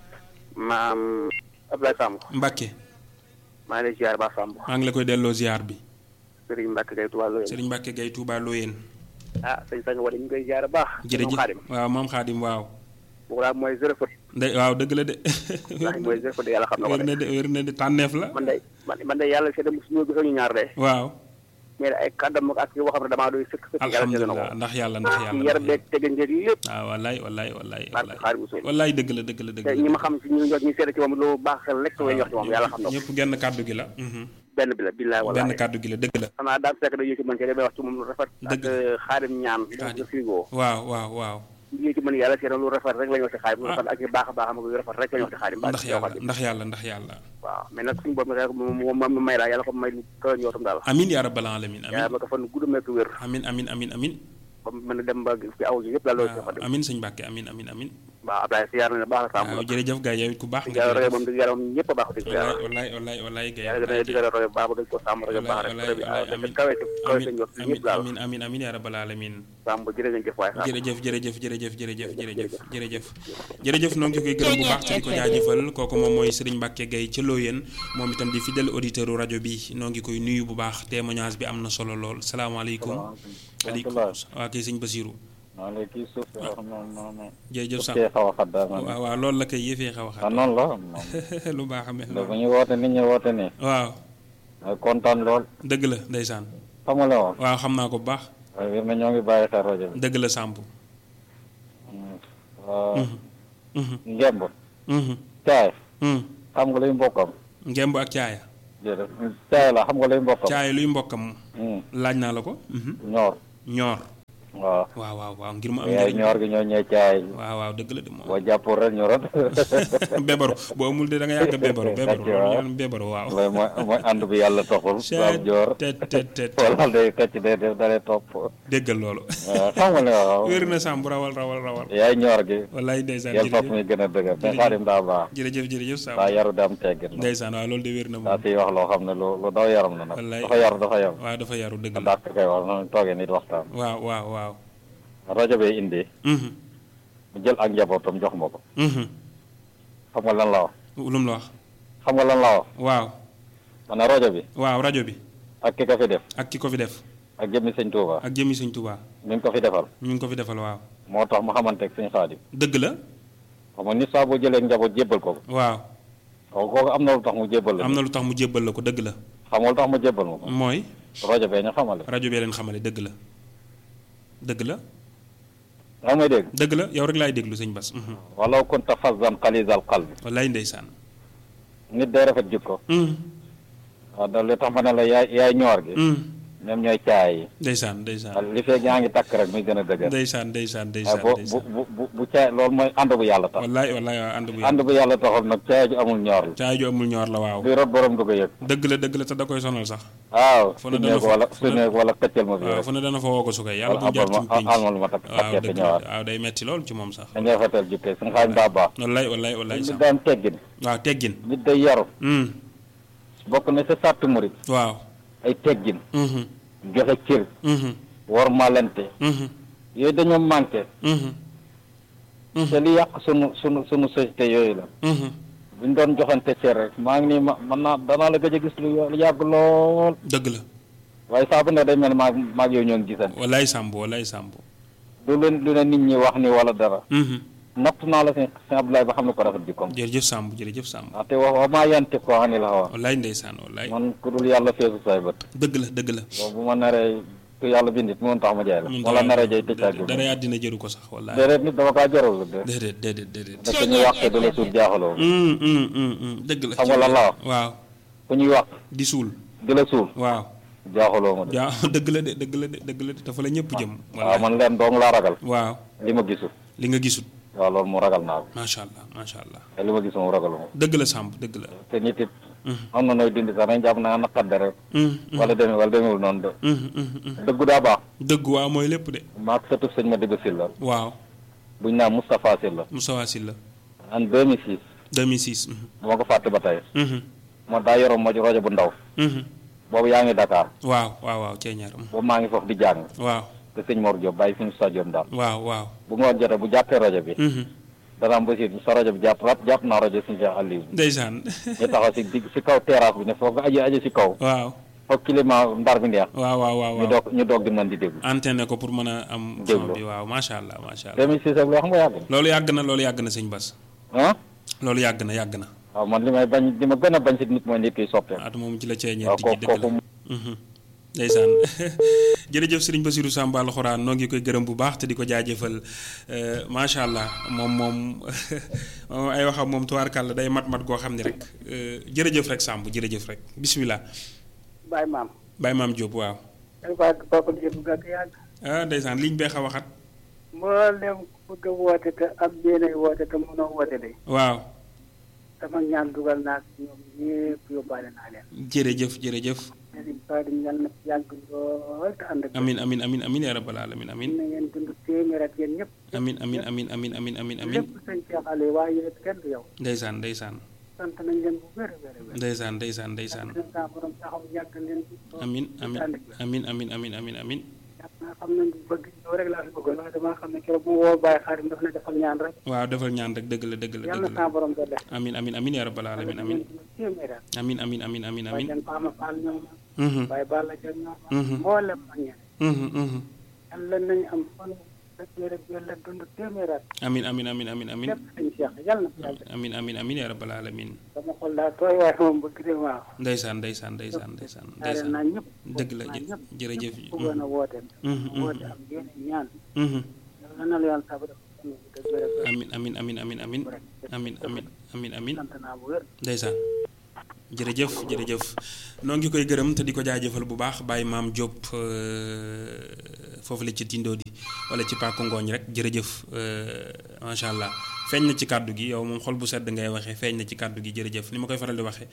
maam Abdoulaye Samb Mbacke maa ngi lay ziar ba Samb maa ngi la koy delloo ziar bi Serigne Mbacke Gueye Touba Loyen Serigne Mbacke Gueye Touba Loyeen ah sëñ Sang wala ñu ngi koy ziar baax jërëjëf Xaadim waaw maam Xaadim waaw. bu laa mooy zéro faute de waaw dëgg la de. ndax mooy zéro faute yàlla xam na ko wér de na de wér na de tànneef la. man de man man de yàlla seede suñu gisoo ñu ñaar de waaw mais ay kàddam ak yoo xam ne damaa doy sëkk sëkk yàlla seede na ko alhamdulilah ndax yàlla ndax ci yàlla. yar beeg teganjeeg lépp waaw wallaay wallaay wallaay barke wallaay. xaar bu sooy wallaay dëgg la dëgg la dëgg te la. ñi ma xam ci ñu jot ñu seede ci moom lu baax xel rek way wax ci moom yàlla xam na ko ñëpp genn kàddu gi la. benn bi la billaay benn wallaay kàddu gi la dëgg la. xanaa daal fekk da yëg ci man ci damay wax ci moom lu rafet ak Dëgg. xaadim ñaan Xaadim. de frigo waaw waaw waaw. yëg ci man yàlla seede lu rafet rek la ñu wax ci xaadim lu rafet ak yu baax a baax am ak yu rafet rek la ñu wax ci xaadim ndax yàlla ndax yàlla ndax yàlla. waaw mais nag suñu bopp rek moom moom may daal yàlla ko may lu kawe njootam daal amin yaa rabbal alamin yàlla amin ma ko fan gudd meek wér amin amin amin amin. ba mu mën a dem ba fi aw ji yëpp daal loolu ci waaw xadim amin sëñ Mbàkke amin amin amin. waaw Abdoulaye si yaar na ne baax la sàmm waaw nag jërëjëf gars yow it ku baax di nga yàlla roye jërëjëf. moom di yàlla moom ñëpp a baax di yàlla wallaay wallaay wallaay gars yàlla gën a digal roye baax ba gën ko sàmm roye baax rek roye bi ah kawe ci kawe ci njort amin ñëpp daal amin amin amin yaa rabbal alamin sàmm jërë ngeen jëf waay sàmm jërëjëf jërëjëf jërëjëf jërëjëf jërëjëf jërëjëf jërëjëf noo ngi koy gërëm bu baax te di ko jaajëfal kooku moom mooy Serigne Mbacke Gueye ca Loyeen moom itam di fidèle auditeur u rajo bi noo ngi koy nuyu bu baax témoignage bi am na solo lool salaamaaleykum aleykum waa kay sëñ Basiru maa ngi kii suuf si wax noonu noonu. jërëjëf Samb kii xaw a xat daal man. waaw waaw loolu la koy yëfee xaw a ah xat noonu la moom. lu baax amee bu ñu woote nit ñi woote nii. waaw mooy kontaan lool. dëgg la ndeysaan xam nga la woon. waaw xam naa ko bu baax waaye wér na ñoo ngi bàyyi xel rajo bi. dëgg la Samb waaw. Mhm. ngemb. Mhm. caay. Mhm. xam nga luy mbokkam. ngemb ak caaya jërëjëf caay la xam nga luy mbokkam. caaya luy mbokkam Hmm. laaj naa la ko Mhm. ñoor. ñoor waaw. waaw waaw waaw ngir mu am yaay njëriñ ñoor gi ñoo ñëw caay. waaw waaw dëgg la de moom boo jàppul rek ñoroon. bebaru boo amul de da nga yàgg bebaru bebaru Kàcc waaw. ñoom bebaru waaw mooy mooy mooy ànd bi yàlla toxul. baab joor. tet tet tet wala day kàcc day def dalee topp. déggal loolu waaw xam nga ne waaw. wér na Samb rawal rawal rawal yaay ñoor gi. wallaay ndeysaan yel topp jërëjëf muy gën a dëgër. mais xaadim daa baax. jërëjëf jërëjëf Samb daa yaru daam teggin. ndeysaan waaw loolu de wér na daa moom siy wax loo xam ne lu lu daw yaram la nag. Wallaay. dafa yaru dafa yaru. waaw dafa yaru dëgg la ndax koy wax noonu toogee nit waxtaan. waaw waaw waaw rajo bi indi. Mhm. mu jël ak njabootam jox ma ko. Mhm. xam nga lan la wax. lu mu la wax xam nga lan la wax. waaw ma ne rajo bi. waaw rajo bi ak ki ko fi def. ak ki ko fi def ak jëmmi sëñ Touba. ak jëmi sëñ Tuubaa mi ngi ko fi defal. ñu ngi ko fi defal waaw moo tax mu xamanteeg sëñ Xaadim. dëgg la xam nga nit saa boo jëlee njaboot jébbal ko ko. waaw kooku kooku am na lu tax mu jébbal la. am na lu tax mu jébbal la ko dëgg la xam nga lu tax mu jébbal ma ko. mooy rajo bee ñu xamale. rajo bee leen xamale dëgg la dëgg la yaa may dégg. dëgg la yow rek laay déglu sëñ Bas mhm. walaw kunta fazzan xalizal qalbi. wallaay ndeysaan nit day rafet jikko. Mhm. waaw da li tax ma ne la yaay yaay ñoor gi. Mhm. ñoom ñooy caay yi. ndeysaan ndeysaan li fekk yaa ngi takk rek muy gën a dëgër. ndeysaan ndeysaan waaye ndeysaan bu bu ndeysaan bu bu bu caay loolu mooy ànd bu yàlla tax. wallaay wallaay waaw ànd bu ànd bu yàlla taxul nag caay ju amul ñoor la. caay ju amul ñoor la waaw luy rot borom du ko yëg. dëgg la dëgg la te da koy sonal sax waaw fu su ne dana nekk fa- wala fu su ne- nekk wala këccal ma fi waaw rek. fu ne dana fa woo ko su koy yàlla wala bu jaar ci abal pénc ma almal ma takk waaw takkee dëgg fi la ñëwaat. waaw day metti lool ci moom sax dañuy rafetal jikkee suñu xaalis daa baax. wallaay wallaay wallaay nit sax daan teggin. waaw teggin nit day yaru. Mhm. bokk na sa sàtt murit. waaw ay teggin. Mhm. joxe cër. Mhm. war malante. Mhm. yooyu dañoo manqué. Mhm. te li yàq sunu sunu sunu société yooyu la. Mhm. buñ doon joxante cër rek maa ngi nii ma man naa danaa la gëj a gis lu lu yàgg lool. dëgg la waaye saa bu ne day mel ne maag maag yow ñoo ngi gisante. wallaay Samb wallaay Samb du leen lu ne nit ñi wax ni wala dara. Mhm. natt naa la sëñ sëñ Abdoulaye ba xam ne ko rafet jikkoom. jërëjëf Samb jërëjëf Samb ndaxte wax wa maa yante ko xam ni la xawa wallaay ndeysaan wallaay man ku dul yàlla feesu say bët. dëgg la dëgg la boobu bu ma naree ku yàlla bindit mu tax ma jaay la. mun wala dara- naree jay tëj ak dara àddina jëru ko sax wallaay déedéet nit dama kaa jarul de. déedéet déedéet déedéet parce que ñu waxte du la suul jaaxaloo. Mm, mm, mm, mm. dëgg la xam nga lan la wax waaw ku ñuy wax di suul di la suul waaw jaaxaloo ma de. jaa dëgg la de dëgg la de dëgg la de dafa la ñëpp jëm waaw man leen dong laa ragal. waaw li ma gisul. li nga gisut waaw loolu mu ragal naa ko. macha allah macha allah te li ma gis moom ragaluma dëgg la Samb dëgg la te nit it am na nooy dindi sax dañ jàpp naa naqadde rek Mm, mm, wala demee wala demewul noonu de mm, mm, mm. dëggu daa baax dëgg waaw mooy lépp de maak sëtub sëñ ma dëgg Sylla waaw buñ naan Moustapha Sylla Moustapha Sylla en 2006 2006 mhm, dama ko fàtte ba tey mhm, moo daa yoroon ma rajo bu ndaw mhm. boobu yaa ngi Dakar waaw waaw waaw ceeñaar mhm. boobu maa ngi foofu di jàng waaw te sëñ Mor Diop bàyyi fi ñu sa Diop daal waaw waaw bu ngoon jotee bu jàppee rajo bi mhm. dana am basiir sa rajo bi jàpp rab jàpp naa rajo suñu Cheikh Aliou ndeysaan ñu taxaw si digg si kaw terrasse bi ne foog nga aji aji si kaw waaw foog climat ndar bi neex waaw waaw waaw ñu waaw doog ñu doog di mën di déglu antenne ko pour mën a am Déglu. son bi waaw macha allah macha allah 2006 ak loo xam nga yàgg loolu yàgg na loolu yàgg na sëñ Bas na ah loolu yàgg na yàgg na waaw man li may bañ li ma gën a bañ si nit mooy nit kiy soppee at moom ci la ceeñeer waaw di kooku ji dëgg la kooku Mhm. ndeysaan jërëjëf sëriñ Basiru Samba alxuraan noo ngi koy gërëm bu baax te di ko jaajëfal euh, macha allah moom moom moom ay waxam moom tubaarkàlla day mat mat goo xam ne rek euh, jërëjëf rek Samb jërëjëf rek bisimilah Baye maam. Baye Maam Diop waaw dafa faa kooku di bu gàtt yàgg. ah ndeysaan liñ bee xaw a xat mboolem ku bëgg a woote te am yéenay woote te mënoo woote de. waaw sama ñaan dugal naa si ñoom ñëpp yóbbaale naa leen. jërëjëf jërëjëf Serigne Fadim yal na fi yàgg lool te ànd ak. amin amin amin amin yaa rabbal alamin amin na ngeen dund téeméer ak yéen ñëpp. amin amin amin amin amin amin amin lépp sëñ Cheikh Aliou waaye yéen kenn du yow. ndeysaan ndeysaan sant nañ leen bu wér a wér a wér. ndeysaan ndeysaan ndeysaan sant saa borom taxaw yàgg leen. amin amin amin amin amin amin amin naa xam nañ bëgg ñëw rek laa fi bëggoon waaye damaa xam ne keroog bu ma woo Baye Xaadim daf ne defal ñaan rek. waaw defal ñaan rek dëgg la dëgg la yàlla dëgg saa la borom doon def. amin amin amin yaa rabbal alamin amin téeméer ak. amin amin amin amin waaye amin seen Fama Fall ñoom. Mhm, Baye Balla Dieng ñoom. Mhm. mboolem ak ñeneen. mhm, mhm. yàlla nañu am fan amin amin amin amin amin yàlla amin amin amin ya rabbal alamin sama xol daa tooy waaye moom bëgg de waaw ndeysaan ndeysaan ndeysaan ndeysaan daal ndeysaan naa ñëpp dëgg la naa ñëpp jërëjëf ñëpp bëggoon a woote Mhm, mhm. woote am yéen ñaan Mhm. yàlla na la yàlla sabu def dëgg wér amin amin amin amin amin amin amin amin amin sant naa bu wér ndeysaan jërëjëf jërëjëf noo ngi koy gërëm te di ko jaajëfal bu baax bàyyi maam Diop euh, foofu la ci tindoo di wala ci pàkku ngooñ rek jërëjëf euh, macha allah feeñ na ci kàddu gi yow moom xol bu sedd ngay waxee feeñ na ci kàddu gi jërëjëf ni ma koy faral di waxee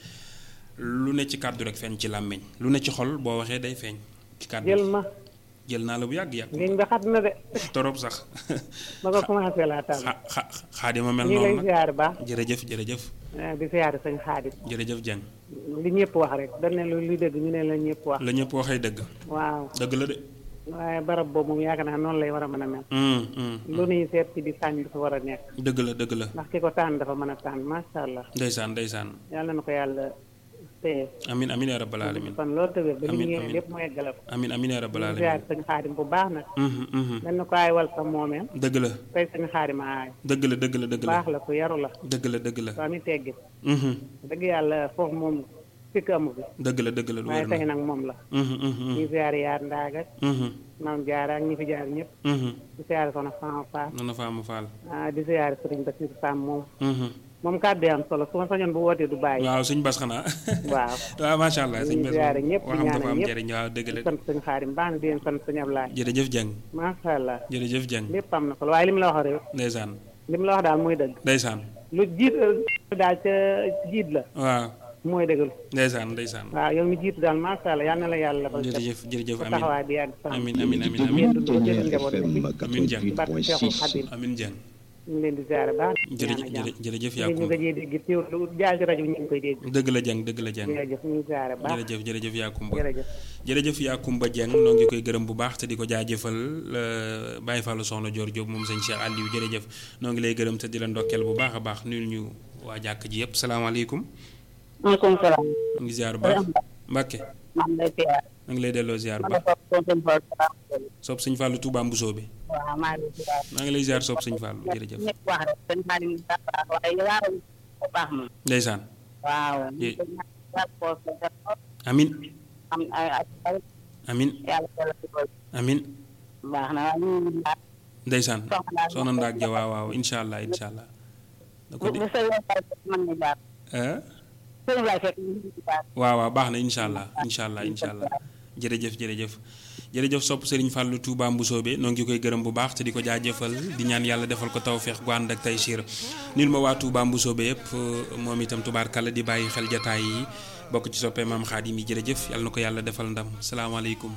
lu ne ci kàddu rek feeñ ci làmmiñ lu ne ci xol boo waxee day feeñ ci kàddu jël gi ma jël naa la bu yàgg yàgg liñ ba xat na de torop sax ba nga commencé laa tàmm xa xa xaadima mel ñi lay noonu nag ziar baax jërëjëf jërëjëf eh, di ziar sañ xaadim jërëjëf Dieng li ñëpp wax rek dañ ne lu luy dëgg ñu ne la ñëpp wax la ñëpp waxee dëgg waaw dëgg la de waaye barab boobu moom yaakaar naa noonu lay war a mën a mel hum hum lu nuy seet ci di sànni dafa war a nekk dëgg la dëgg la ndax ki ko tànn dafa mën a tànn macha allah ndeysaan ndeysaan yàlla na ko yàlla téye amin amin ya rabbal alamin kon loolu tëwér ba li Amiin, ñu amiin. lépp mu eggale ko amin amin ya rabbal di ziar alamin sañ xaadim bu baax nag Mhm, mhm. dañ na ko ay wal sa moomeel dëgg la tey sañ xaadim a aay dëgg la dëgg la dëgg la baax la ku yaru la dëgg la dëgg la soo ami teggin Mhm. dëgg yàlla foofu moom fikk amu fi dëgg la dëgg la lu waaye wér tey na nag moom la Mhm, mhm, di ziar yaar ndaaga mhm, maam jaara ak ñi fi jaar ñëpp mhm. di ziar soxna Fama Fall noonu faama faal ah di ziar sëriñ Basiir Sam moom Mhm. moom kàddu yi am solo su ma sañoon bu wootee du bàyyi waaw suñ bas xanaa waaw waaw macha allah suñ di bas ziare ñëpp di waxam dafa ñaanal am ñëpp njëriñ waaw dëgg la di sant sëñ xaadim baax na di leen sant sëñ Ablaye jërëjëf Dieng macha allah jërëjëf Dieng lépp am na solo waaye li mu la wax rek ndeysaan li mu la wax daal mooy dëgg ndeysaan lu jiit daal ca jiit la waaw mooy dëggal ndeysaan ndeysaan waaw yow mi jiitu daal macha allah yal na la yàlla defal jërëjëf jërëjëf sa amin taxawaay bi yàgg sax amin amin amin Yéen amin dund ba jël njaboot bi amin Dieng barke Seexul Xadim amin Dieng ñu ngi leen di ziare baax jërëjëf jërëjëf jërëjëf yaa ñu kumba gëjee dégg teew lu jaay ci rajo bi ñu ngi koy dégg dëgg la Dieng dëgg la Dieng jërëjëf ñu ngi ziare baax jërëjëf jërëjëf yaa kumba jërëjëf jërëjëf yaa kumba Dieng noo ngi koy gërëm bu baax te di ko jaajëfal euh, Baye Fallou Soxna Dior Diop moom sëñ Cheikh Aliou jërëjëf noo ngi lay gërëm te di la ndokkeel bu baax a baax nuyu ñu waa jàkk ji yëpp salaamaaleykum maaleykum salaam. maa ngi ziar bu baax Mbàkke maa ngi lay ziar. maa ngi lay delloo ziar bu ma baax ne ko tonton Fall salaam. sopp sëñ Fallou Touba Mbousso bi waaw maa ngi lay ziar. maa ngi lay ziar sopp sëñ Fallou jërëjëf ñëpp wax rek sëñ Xaadim daa baax waaye yaaram ko baax moom. ndeysaan waaw. Ye- ñu ngi ñaan poos la def ko. amin am ay ay ay amin yàlla yàlla dugal. amin baax na waaye ñu ngi ñaan. ndeysaan Soxna soxna Ndaak ja waaw waaw incha allah incha allah da ko bu di bu sëñ Laye fekk mën na jaar. ah sëñ Laye fekk ñu ngi jaar. waaw waaw baax na incha allah incha allah incha allah jërëjëf jërëjëf jërëjëf sopp Serigne Fallou Touba Mbousobé noo ngi koy gërëm bu baax te di ko jaajëfal di ñaan yàlla defal ko tawféex gu ànd ak tay siir nil ma waa Touba Mbousobé yëpp moom itam tubaarkàlla di bàyyi xel jataay yi bokk ci soppee maam Xaadim yi jërëjëf yàlla na ko yàlla defal ndam salaamaaleykum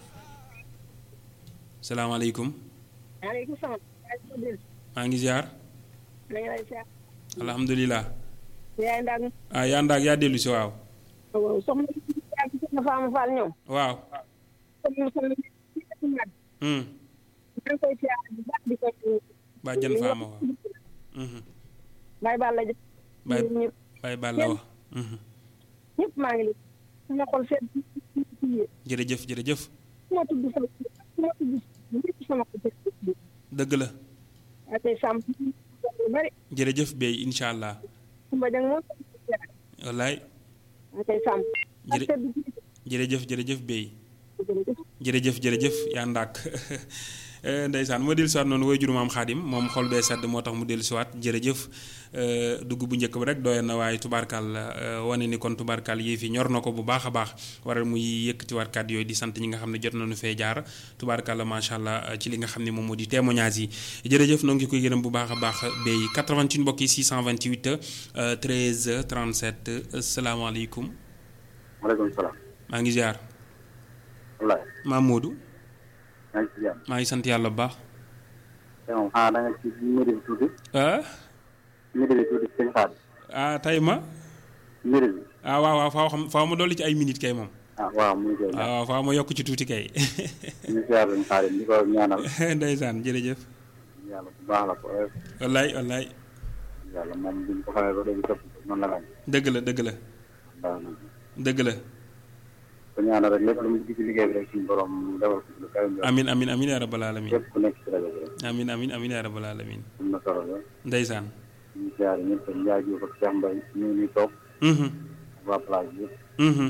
salaamaaleykum maaleykum salaam. maa ngi ziar na nga lay ziar. alhamdulilah yaay ndaag ah yaa ndaag yaa dellu si waaw waaw soxna si yaay si soxna Fama Fall ñoom. waaw comme soxna si si nag. hmm maa ngi koy ziar bu baax di ko. bàjjan faama waaw mhm Baye Balla ja. Baye ñëpp Baye Balla wax mhm ñëpp maa ngi lay. sama xol seet si si si yéen. jërëjëf jërëjëf su ma tudd sama su ma tudd ñëpp sama xol seet si si yéen. dëgg la waaye tey sàmm lu bari. jërëjëf bey incha allah Kumba Jang moom sama xol seet. wallaay waaye tey sàmm. ak Jërë- seet bi si jërëjëf jërëjëf bey jërëjëf. jërëjëf jërëjëf yaa ndaak Eh, ndeysaan moo dellu siwaat noonu way juru maam xaadim moom xol bee sedd moo tax mu dellu siwaat jërëjëf eh, dugg bu njëkk bi rek doyoon na waaye tubaarkal eh, wane ni kon tubaarkal yii fi ñor na ko bu baax a baax waral muy yëkkatiwaat kàddu yooyu di sant ñi nga xam ne jot nañu fee jaar tubaarkal la macha allah eh, ci li nga xam ne moom moo di témoignage yi jërëjëf noo ngi koy gërëm bu baax a baax bay 88 mbokk yi 628 eh, 13 37 salaamaaleykum maaleykum salaam. maa ngi ziar wallaahi. maam Modou maa ngi ci jàmm. maa ngi sant yàlla bu baax te moom xanaa da nga ci mbir bi tuuti. ah mbir bi tuuti sëñ Xaadim. ah tey ma mbir bi. ah waaw waaw faaw xam faaw ma dolli ci ay minutes kay moom ah waaw mu ngi koy ah waaw faaw ma yokk ci tuuti kay ñu siyaar sëñ Xaadim di ko ñaanal. ndeysaan jërëjëf yàlla bu baax la ko oyof. wallaay wallaay yàlla moom bi ñu ko xamee ba léegi topp noonu la mel. dëgg la dëgg la baax na. dëgg la ko ñaanal rek lépp lu mu gis ci liggéey bi rek suñu borom defal ko ci lu kawe njort. amin amin amin ya rabbal alamin képp ku nekk ci rajo bi rek. amin amin amin yaa rabbal alamin am na solo la ndeysaan ñu siyaare ñëpp Ndiaye Diouf ak Cheikh Mbaye ñu ngi nii toog Mhm, waa plage bi yëpp mhm,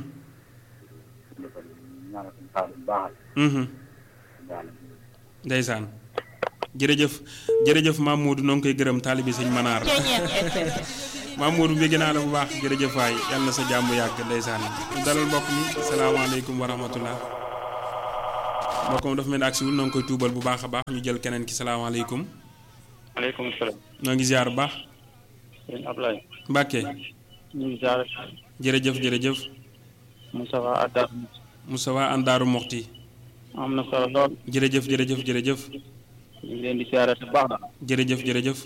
defal ñaanal suñu xaar bu baax mhm. daal ndeysaan jërëjëf jërëjëf Mamadou noo ngi koy gërëm taalibi sëñ Manaar Mamadou bëgg naa la bu baax jërëjëf waay yàlla na sa jàmm yàgg ndeysaan ñu dalal mbokk mi salaamaaleykum wa rahmatullah mbokk mi dafa mel ni agsiwul noo ngi koy tuubal bu baax a baax ñu jël keneen ki salaamaaleykum maaleykum salaam. noo ngi ziar bu baax sëñ Ablaye. Mbàkke ñu ngi ziar. jërëjëf jërëjëf Moustapha Addar. Moustapha Andaaru Moxti am na solo lool. jërëjëf jërëjëf jërëjëf ñu ngi leen di ziare bu baax na. jërëjëf jërëjëf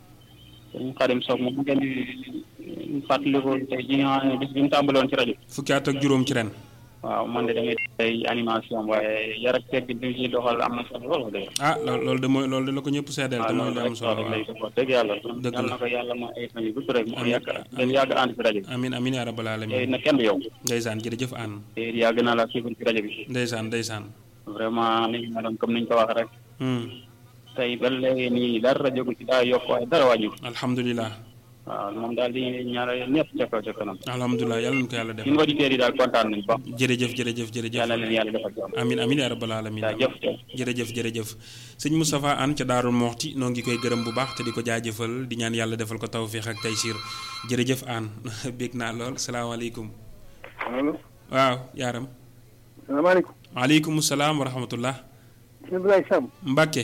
sëñ Xadim Sow moom ngeen di fàttaliku tey ji nga xam ne bis bi mu tàmbaloon ci rajo. fukki at ak juróom ci ren waaw man de damay tey animation waaye yar ak teg bi ñu ciy doxal am na solo lool wax dëgg. ah loolu loolu de mooy loolu de la ko ñëpp seedeel te mooy lu am solo waaw wax dëgg yàlla. dëgg yal la na ko yàlla ma ay fan yu gudd rek mu yàgg ngeen yàgg ànd ci rajo bi. amin amin yaa rabbal alamin tey nag kenn du yow. ndeysaan jërëjëf aan te yàgg naa la suivre ci rajo bi. ndeysaan ndeysaan vraiment ni ñu meloon comme ni ñu ko wax rek. Hmm, tey ba léegi nii dara jógu ci daa yokk waaye dara wàññi alhamdulilah waaw moom daal di ñaanal ñëpp ca kaw ca kanam. alhamdulilah yàlla na ko yàlla def ñun auditeurs yi daal kontaan nañu ba. jërëjëf jërëjëf jërëjëf yàlla leen yàlla defal jàmm. amin amin yaa rabbal alamin jaajëf jërëjëf jërëjëf sëñ Moustapha Anne ca Daarul Moxti noo ngi koy gërëm bu baax te di ko jaajëfal di ñaan yàlla defal ko tawfiix ak taysiir jërëjëf Anne bég naa lool salaamaaleykum allo waaw yaaram salaamaaleykum. waaleykum salaam wa rahmatullah sëñ Abdoulaye Samb. Mbàkke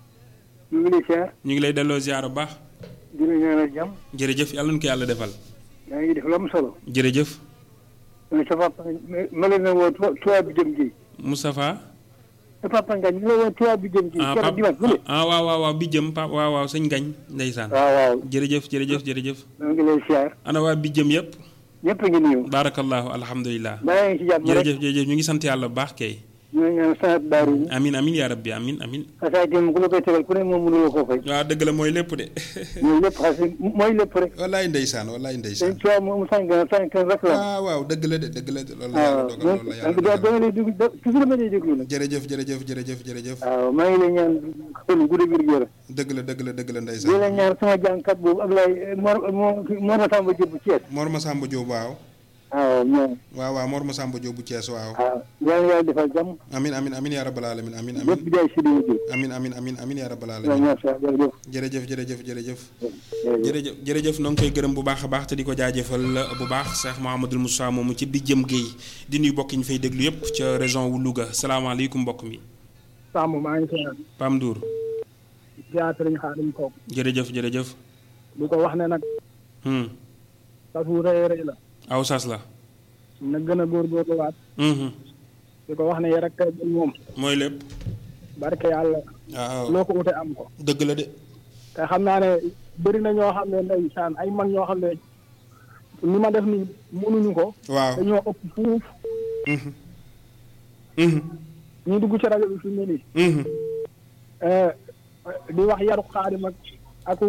ñu ngi lay siyaar. ñu ngi lay delloo ziar bu baax di la ñaanal jàmm. jërëjëf yàlla na ko yàlla defal yaa ngi def lu am solo. jërëjëf mais sa papa ma leen na woo tubaab bi jëm gi. Moustapha sa papa Ngañ ñu la woo tubaab bi jëm gi. ah keroog pap dimanche bu ne. ah waaw waaw waaw bi jëm pap waaw waaw sëñ gañ ndeysaan waaw waaw. jërëjëf jërëjëf jërëjëf maa ngi lay siyaar. ana waa bi jëm yëpp ñëpp a ngi nuyu. barakallahu alhamdulilah baa ngi ci jàmm rek. jërëjëf jërëjëf ñu ngi sant yàlla bu baax kay ñu ngi ñaan sant daaru yi. amin amin yaa rabbi amin amin xasaay dem ku la koy tegal ku ne moom mënuloo koo fay. waaw dëgg la mooy lépp de mooy lépp xas mooy lépp rek. wallaay ndeysaan wallaay ndeysaan sëñ Tuubaa moom sànq sànq rek la. waaw waaw dëgg la de dëgg la de loolu la yàlla waaw dogal loolu la yàlla donc da dogal nga lay déglu da toujours ma lay déglu nag. jërëjëf jërëjëf jërëjëf jërëjëf waaw maa ngi lay ñaan xel gu dëgg yërëm. dëgg la dëgg la dëgg la di la ndeysaan ñaan sama jàngkat boobu Ablaye Mor Mor Mor Masamba Diop bu Thiès. Mor Masamba Diop waaw waaw ñoom. waaw waaw Mor Masamba Diop bu Thiès waaw waaw yal na yàlla defal jàmm. amin amin amin yaa rabbal alamin amin amin lépp jaay si dina jóg. amin amin amin amin yaa rabbal waaw alamin ñaan sa jërëjëf. jërëjëf jërëjëf jërëjëf jërëjëf. jërëjëf jërëjëf noo ngi koy gërëm bu baax a baax te di ko jaajëfal bu baax Cheikh Mouhamadul Moussa moomu ci bi jëm Guèye di nuyu mbokk yi ñu fay déglu yëpp ca région wu Louga salaamaaleykum mbokk mi Samb maa ngi siyaar Pam Ndour théâtre ñu xaar ñu toog jërëjëf jërëjëf di ko wax ne nag hmm sas wu rëy rëy la aw sas la na gën a góorgóorluwaat hmm di ko wax ne yar ak teggin moom mooy lépp barke yàlla waaw loo ko ute am ko dëgg la de te xam naa ne bëri na ñoo xam ne ndeysaan ay mag ñoo xam ne ni ma def nii mënuñu ko waaw dañoo ëpp fuuf mhm mhm ñu dugg ci rajo bi fi mu ne nii mhm eh, di wax yaru xaadim ak aku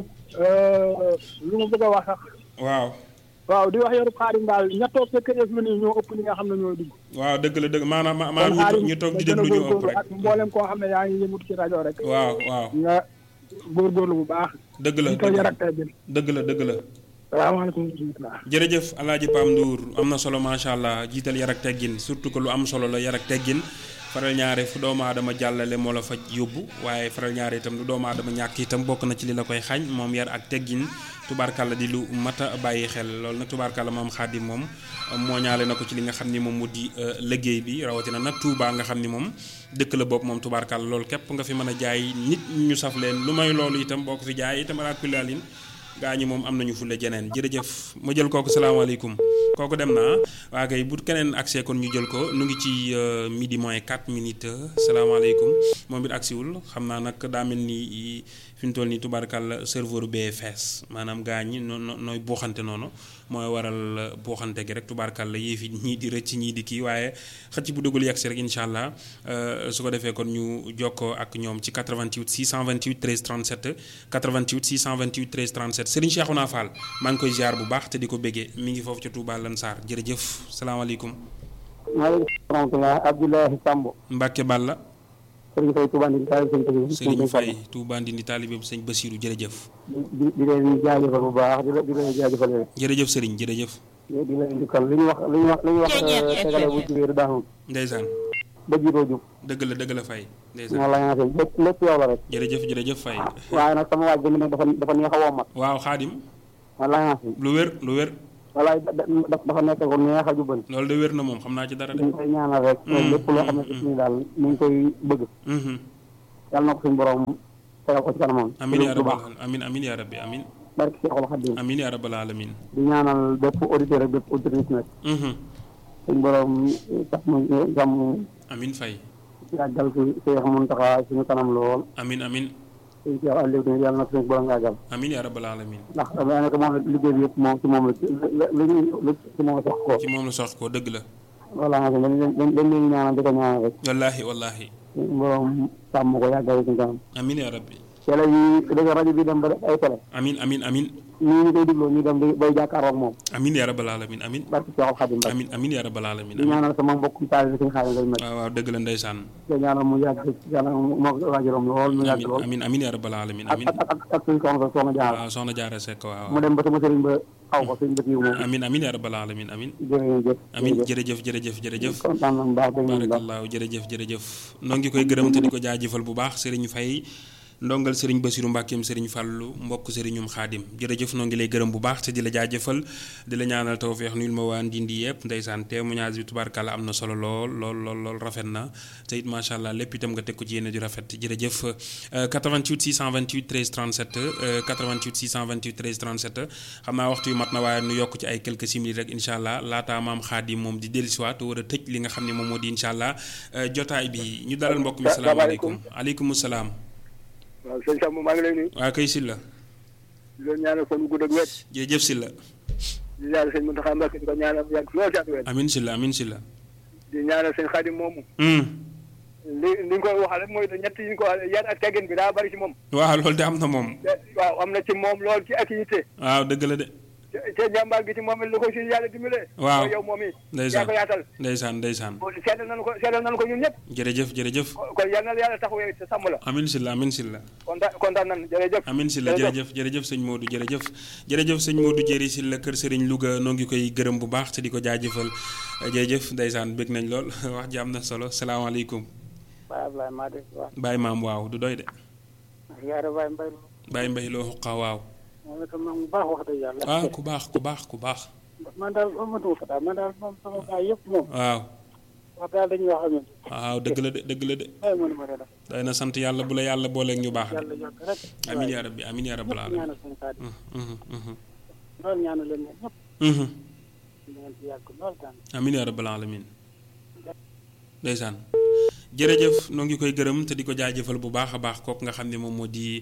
lu ma bëgg a wax sax waaw waaw di wax yaru xaadim daal ña toog sa kër yi fi mu ne nii ñoo ëpp ñi nga xam ne ñooy dugg waaw dëgg la dëgg maanaam kon maanaam ñu toog xaadim ñu toog di nga gën a déglu ñu ëpp góorgóorlu rek ak mboolem koo xam ne yaa ngi yëngut ci rajo rek waaw waaw nga góorgóorlu bu baax dëgg la di ko yar ak teggin dëgg la dëgg la salaamaaleykum wa rahmatulah jërëjëf alaaji Pam Ndour am na solo macha allah jiital yar ak teggin surtout que lu am solo la yar ak teggin faral ñaare fu doomu aadama jàllale moo la fa yóbbu waaye faral ñaare itam lu doomu aadama ñàkk itam bokk na ci li la koy xañ moom yar ak teggin tubaarkàlla di lu mat a bàyyi xel loolu nag tubaarkàlla moom xaadim moom moo ñaale na ko ci li nga xam ni moom mu di liggéey bi rawatina nag Touba nga xam ni moom dëkk la bopp moom tubaarkàlla loolu képp nga fi mën a jaay nit ñu saf leen lu may loolu itam boo ko fi jaay itam alaakulaalin gaa ñi moom am nañu fulle jeneen jërëjëf ma jël kooku salaamaaleykum kooku dem naa waa kay bu keneen accès kon ñu jël ko nu ngi ci midi moins 4 minutes salaamaaleykum moom it agsiwul xam naa nag daa mel ni fi mu toll nii tubaarkàlla serveur BFS maanaam gaa ñi noo nooy buuxante noonu mooy waral buuxante gi rek tubaarkàlla yéef yi ñii di rëcc ñii di kii waaye xëcc bu duggul yegg si rek incha allah su ko defee kon ñu jokkoo ak ñoom ci 88 628 13 37 88 628 13 37 Serigne Cheikhouna Fall maa ngi koy ziar bu baax te di ko béggee mi ngi foofu ca Touba Lansar jërëjëf salaamaaleykum. maaleykum rahmatulah Abdoulaye Samb. Mbacke Balla. Serigne Faye Touba Ndindi taalibe sëñ Basiru Serigne Faye Touba Ndindi taalibe sëñ Basiru jërëjëf di di leen jaajëfal bu baax di di leen jaajëfal yooyu jërëjëf Serigne jërëjëf di leen jukkal li ñu wax li ñu wax li ñu wax tegale bu jubéeru daanul ndeysaan ba jiitoo jub dëgg la dëgg la Faye ndeysaan moo la nga sëñ lépp lépp yow la rek jërëjëf jërëjëf Faye waaye nag sama waaj bi mu ne dafa dafa neex a wommat waaw xaadim wala nga sëñ lu wér lu wér walaay dafa nekk ko neex a jubal loolu de wér na moom xam naa ci dara de ñu koy ñaanal rek lépp loo xam ne si daal mu ngi koy bëgg yàlla na ko suñu borom tegal ko ci kanamam amin ya rabbal amin amin ya rabbi amin barki Seexul Xadim amin ya rabbal alamin di ñaanal bépp auditeur ak bépp auditrice nag suñu borom tax mu jàmm amin Faye yàggal fi Seex Muntaxa suñu kanam lool amin amin suñu Seex Aliou tamit yàlla na suñu borom yàggal amin ya rabbal alamin ndax daanaka moom liggéey bi yëpp moom ci moom la li ñu ci moom la sox ko ci moom la sox ko dëgg la voilà nga dañ leen dañ leen ñaanal di ko ñaanal rek wallahi wallahi suñu borom sàmm ko yàggal suñu kanam amin ya rabbi télé yi dëgg rajo bi dem ba def ay télé amin amin amin nii ñu koy digloo ñu dem bay jàkkaarloog moom amin ya rabbal alamin amin barki Seexul Xadim amin amin ya rabbal alamin di ñaanal sama mbokk taal bi suñu xaalis lay met waaw waaw dëgg la ndeysaan di ñaanal mu yàgg yàlla moo waajuram lool mu yàgg lool amin amin ya rabbal alamin amin ak ak ak suñu soxna soxna jaar waaw soxna jaara sekk waaw mu dem ba sama sëriñ ba xaw ko suñu bët yi moom amin amin ya rabbal alamin amin jërëjëf amin jërëjëf jërëjëf jërëjëf kontaan nañ baax dégg nañ baax barakallahu jërëjëf jërëjëf noo ngi koy gërëm te di ko jaajëfal bu baax Serigne Faye ndongal Serigne Bassirou Mbackeem Serigne Fallou mbokk Serignum Xaadim jërëjëf noo ngi lay gërëm bu baax te di la jaajëfal di la ñaanal tawfeex nuyul ma waa Ndindi yëpp ndeysaan témoignage bi tubaarkàlla am na solo lool lool lool lool rafet na te it macha allah lépp itam nga teg ko ci yéene ju rafet jërëjëf 88 628 13 37 88 628 13 37 xam naa waxtu yu mat na waaye nu yokk ci ay quelques simili rek incha allah laataa maam Xaadim moom di dellusiwaat war a tëj li nga xam ne moom moo di incha allah jotaay bi ñu dalal mbokk mi salaamaaleykum aleykum salaam waaw sëñ Samb maa ngi lay nuyu. waaw kay Sylla. di leen ñaanal fan gu gudd ak wér. jërëjëf Sylla. di ñaanal sëñ Mountakha Mbacké di ko ñaanal mu yàgg lool ci ak wér. amiin Sylla amiin Sylla. di ñaanal sëñ Xaadim moomu. li li ñu koy waxal rek mooy ñett yi ñu ko yar ak teggin bi daa bari ci moom. waaw loolu de am na moom. waaw am na ci moom lool ci ak yitte. waaw dëgg la de. te jàmbaar gi ci moom it lu ko si yàlla dimbalee. waaw yow moom it. ndeysaan yaa ko yaatal. ndeysaan ndeysaan. seedal nañu ko seedal nañu ko ñun ñëpp. jërëjëf jërëjëf. kon yal na la yàlla taxawu te sàmm la. amiin Sylla amiin Sylla. kontaan kontaan nañu jërëjëf. amiin Sylla jërëjëf jërëjëf sëñ Modou jërëjëf. jërëjëf sëñ Modou Jëri Sylla kër Serigne Louga noo ngi koy gërëm bu baax te di ko jaajëfal jërëjëf ndeysaan bëgg nañ lool wax ji am na solo salaamaaleykum. Baye Ablaye maa dégg waaw. Baye maam waaw du doy de. yaare Baye Mbaye. Baye Mbaye loo xuqa waaw. moom itam moom bu baax wax dëgg yàlla. ah ku baax ku baax ku baax. man daal amatuma fa daal man daal moom sama baay yëpp moom. waaw. wax daal dañuy wax amee. waaw dëgg la de dëgg la de. ay mënuma de def. day na sant yàlla bu la yàlla booleeg ñu baax. yàlla yokk rek. amiin yaa rabbi amiin yaa rabbal aalamiin. ñaanal suñu kàddu. loolu ñaanal leen ñëpp. ngeen ci yàgg lool daan. amiin yaa rabbal aalamiin. ndeysaan jërëjëf noo ngi koy gërëm te di ko jaajëfal bu baax a baax kooku nga xam ne moom moo di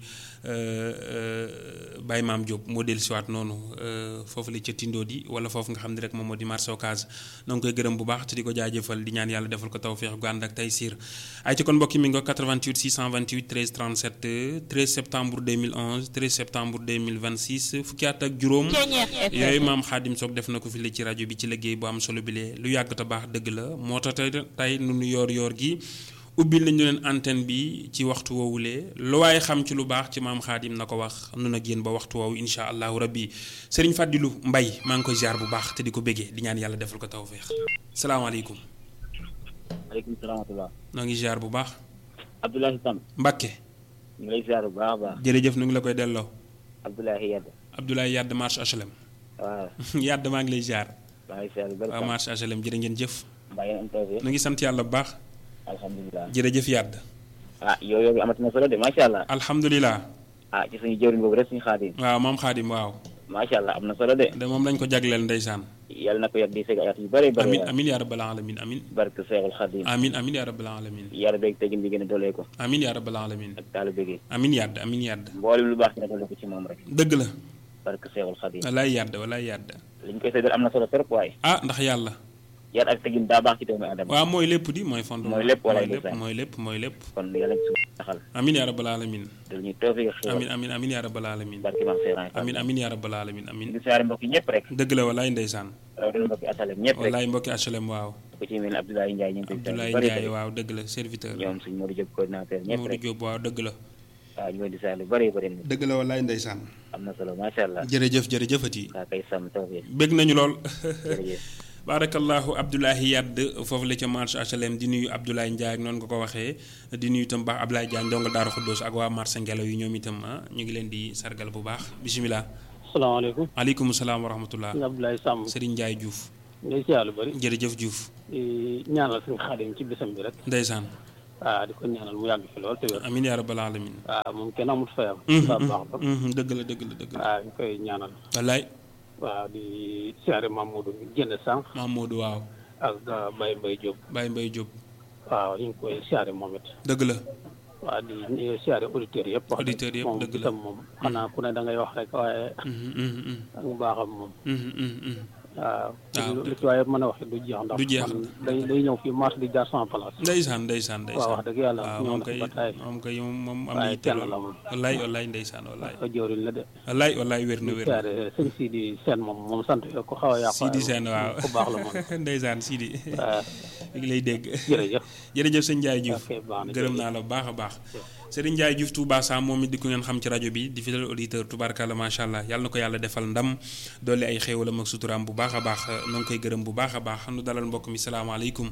Baye Maam Diop moo dellusiwaat noonu foofu la ca Tindo di wala foofu nga xam ne rek moom moo di marché Ocass noo ngi koy gërëm bu baax te di ko jaajëfal di ñaan yàlla defal ko tawféex gu ànd ak tey siir ay ci kon mbokki mi nga 88 628 13 37 13 septembre 2011 13 septembre 2026 fukki at ak juróom yooyu maam Xaadim Soog def na ko fi la ci rajo bi ci liggéey bu am solo bi lee lu yàgg te baax dëgg la moo tax tey tey nu nu yoor yoor gi ubbil nañu leen antenne bi ci waxtu woowulee lu waaye xam ci lu baax ci maam xaadim na ko wax nun ak yéen ba waxtu woowu insha allahu rabbi sëriñ Fàddilu Mbay maa ngi koy ziar bu baax te di ko béggee di ñaan yàlla defal ko tawféex salaamaaleykum maaleykum salaam wa rahmatulah. noo ngi ziar bu baax Abdoulaye Sam. Mbakke ñu ngi lay ziar bu baax a baax. jërëjëf nu ngi la koy delloo Abdoulaye Yade. Abdoulaye Yadd marche HLM waaw. Yadd maa ngi lay ziar maa ngi ziar bu bëri. waaw marche HLM jërë ngeen jëf mbaa ngeen am tawféex. nu ngi sant yàlla bu baax alhamdulilah. jërëjëf Yadd ah yow yow amati na solo de macha allah. alhamdulilah ah ci suñu jëwriñ boobu rek suñu xaadim. waaw maam xaadim waaw macha allah am na solo de. de moom lañ ko jagleel ndeysaan yàlla na ko yàgg di fekk ayat yu bëri bëri. amin amin yaa rabbal alamin amin barke Seexul Xaadim. amin amin yaa rabbal alamin yàlla beeg tegin bi gën a dolee ko. amin yaa rabbal alamin ak taalibe gi. amin yàdd amin yàdd mboolem lu baax ci na dolee ko ci moom rek. dëgg la barke Seexul Xaadim. walaay yàdd walaay yàdd liñ koy seedal am na solo trop waaye. ah ndax yàlla yar ak tegin daa baax ci doomu aadama. waaw mooy lépp di mooy fond mooy lépp walaay lépp mooy lépp mooy lépp kon yàlla ci suñu taxal. amin yaa rabbal alamin dal ñuy tawfeex xéewal. amin amin amin yaa rabbal alamin barke maam Seex amin amin yaa rabbal alamin amin di siyaare mbokk yi ñëpp rek. dëgg la walaay ndeysaan rawatina mbokki asalem ñëpp rek. walaay mbokki HLM waaw ko ku ci mel ni Abdoulaye Ndiaye ñu ngi koy Abdoulaye bari Ndiaye waaw dëgg la serviteur ñoom suñ Modou Diop coordinateur ñëpp Modou rek Diop waaw dëgg la waaw ñu leen di saa lu bari bari na dëgg la wallaay ndeysaan am na solo macha allah jërëjëf jërëjëfati waa kay sàmm tawfiq bég nañu lool jërëjëf baarakallahu Abdoulaye Yadd foofu la ca marché HLM di nuyu Abdoulaye Ndiaye ak noonu nga ko waxee di nuyu itam baax Abdoulaye Diagne ndongo Daaru Xuddoos ak waa marché Ngelaw yi ñoom itam ah ñu ngi leen di sargal bu baax bisimilah. salaamaaleykum. maaleykum salaam wa rahmatullah. sëñ Abdoulaye Samb. Serigne Ndiaye Diouf. ngay siyaar lu bëri. jërëjëf Diouf. ñaanal suñu xaadim ci bisam bi rek. ndeysaan. waaw di ko ñaanal mu yàgg fi lool te wér. amiin yaa rabbal alamin. waaw moom kenn amut fayam. baax baax ba. dëgg la dëgg la dëgg la. waaw ñu koy ñaanal. wallaay. waaw di siyaare Mamadou jënd sànq. Mamadou waaw. ak Baye Mbaye Diop. Baye Mbaye Diop. waaw ñu ngi koy siyaare moom it. dëgg la. waaw di siyaare auditeurs yëpp. wax auditeurs yëpp moom dëgg la bisam moom xanaa ku ne da ngay wax rek waaye. ak mu baaxam moom. waaw li ci waaye mën a wax du jeex ndax du jeex man day day ñëw fii marché di jaar sama place ndeysaan ndeysaan ndeysaan waaw wax dëgg yàlla waaw ñëw moom na kay fi ba taay moom kay moom am waaye na kenn la moom wallaay wallaay ndeysaan wallaay ko jëwriñ la de wallaay wallaay wér na wér na siyaare sëñ Sidi Sène moom moom sant ko xaw a yàqu Sidi Sène waaw ku baax la moom ndeysaan Sidi waaw mi ngi lay dégg jërëjëf jërëjëf sëñ Ndiaye Diouf ok baax na gërëm naa la bu baax a baax Serigne Ndiaye Diouf Touba Sam moom it di ko ngeen xam ci rajo bi di fidèle auditeur tubaarkàlla macha allah yàlla na ko yàlla defal ndam dolli ay xéewalam ak suturaam bu baax a baax na nga koy gërëm bu baax a baax nu dalal mbokk mi salaamaaleykum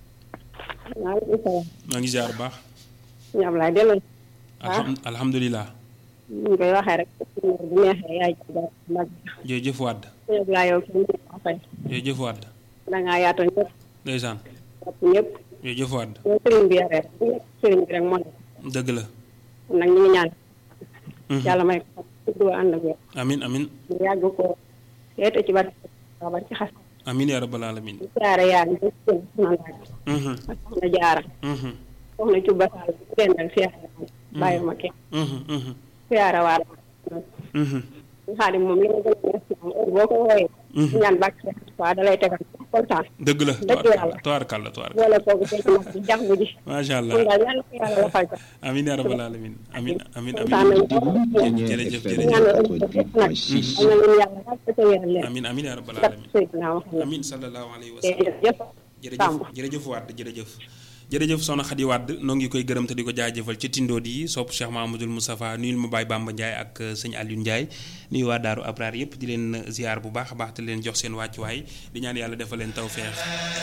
maaleykum salaam. maa ngi ziar bu baax ñu am laay delloo. alham alhamdulilah ñu ngi koy waxee rek bu neexee yaay ci dara mag jërëjëf Wade bi yëpp laa yow ci ñu ko fay jërëjëf Wade da ngaa yaatoon ñëpp ndeysaan topp ñëpp jërëjëf Wade yow sëriñ bi yaree ku nekk sëriñ bi rek moo nekk dëgg la kon nag ñu ngi ñaan yàlla may ko tudd ànd ak wér amin amin ñu yàgg ko yeete ci bari ba ci xas amin yaa rabbal alamin ñu siyaare yaa ngi ci seen soxna laaj Mhm, ak soxna jaara mhm, soxna Cuba Sall bu leen dal siyaare bàyyi ma kenn mhm, mhm, siyaare waa la mhm. xaadim moom li nga gën a neex ci moom heure boo ko wooyee Mhm. ñaan bàkk waa da lay tegal kontaan dëgg la dëgg yàlla tubaarkàlla tubaarkàlla boole kooku tey nag di jàng ji macha allah kon daal yàlla ko yàlla la fay amin yaa rabbal alamin amin amin kontaan nañu amin jërëjëf jërëjëf ñaanal ëllëg nag am na leen yàlla daal ko wéral leen amin amin yaa rabbal barke alamin Seydina Muhammad amin sallallahu alayhi wa sallam jërëjëf jërëjëf jërëjëf Wade jërëjëf jërëjëf soxna Khady Wade noo ngi koy gërëm te di ko jaajëfal ci tindood yi sopp Cheikh Mahamadul Moustapha nuyul ma Baye Bamba Ndiaye ak euh, sëñ Aliou Ndiaye nuyu waa Daaru Abraar yëpp di leen ziar bu baax a baax te leen jox seen wàccuwaay di ñaan yàlla defal leen tawfeex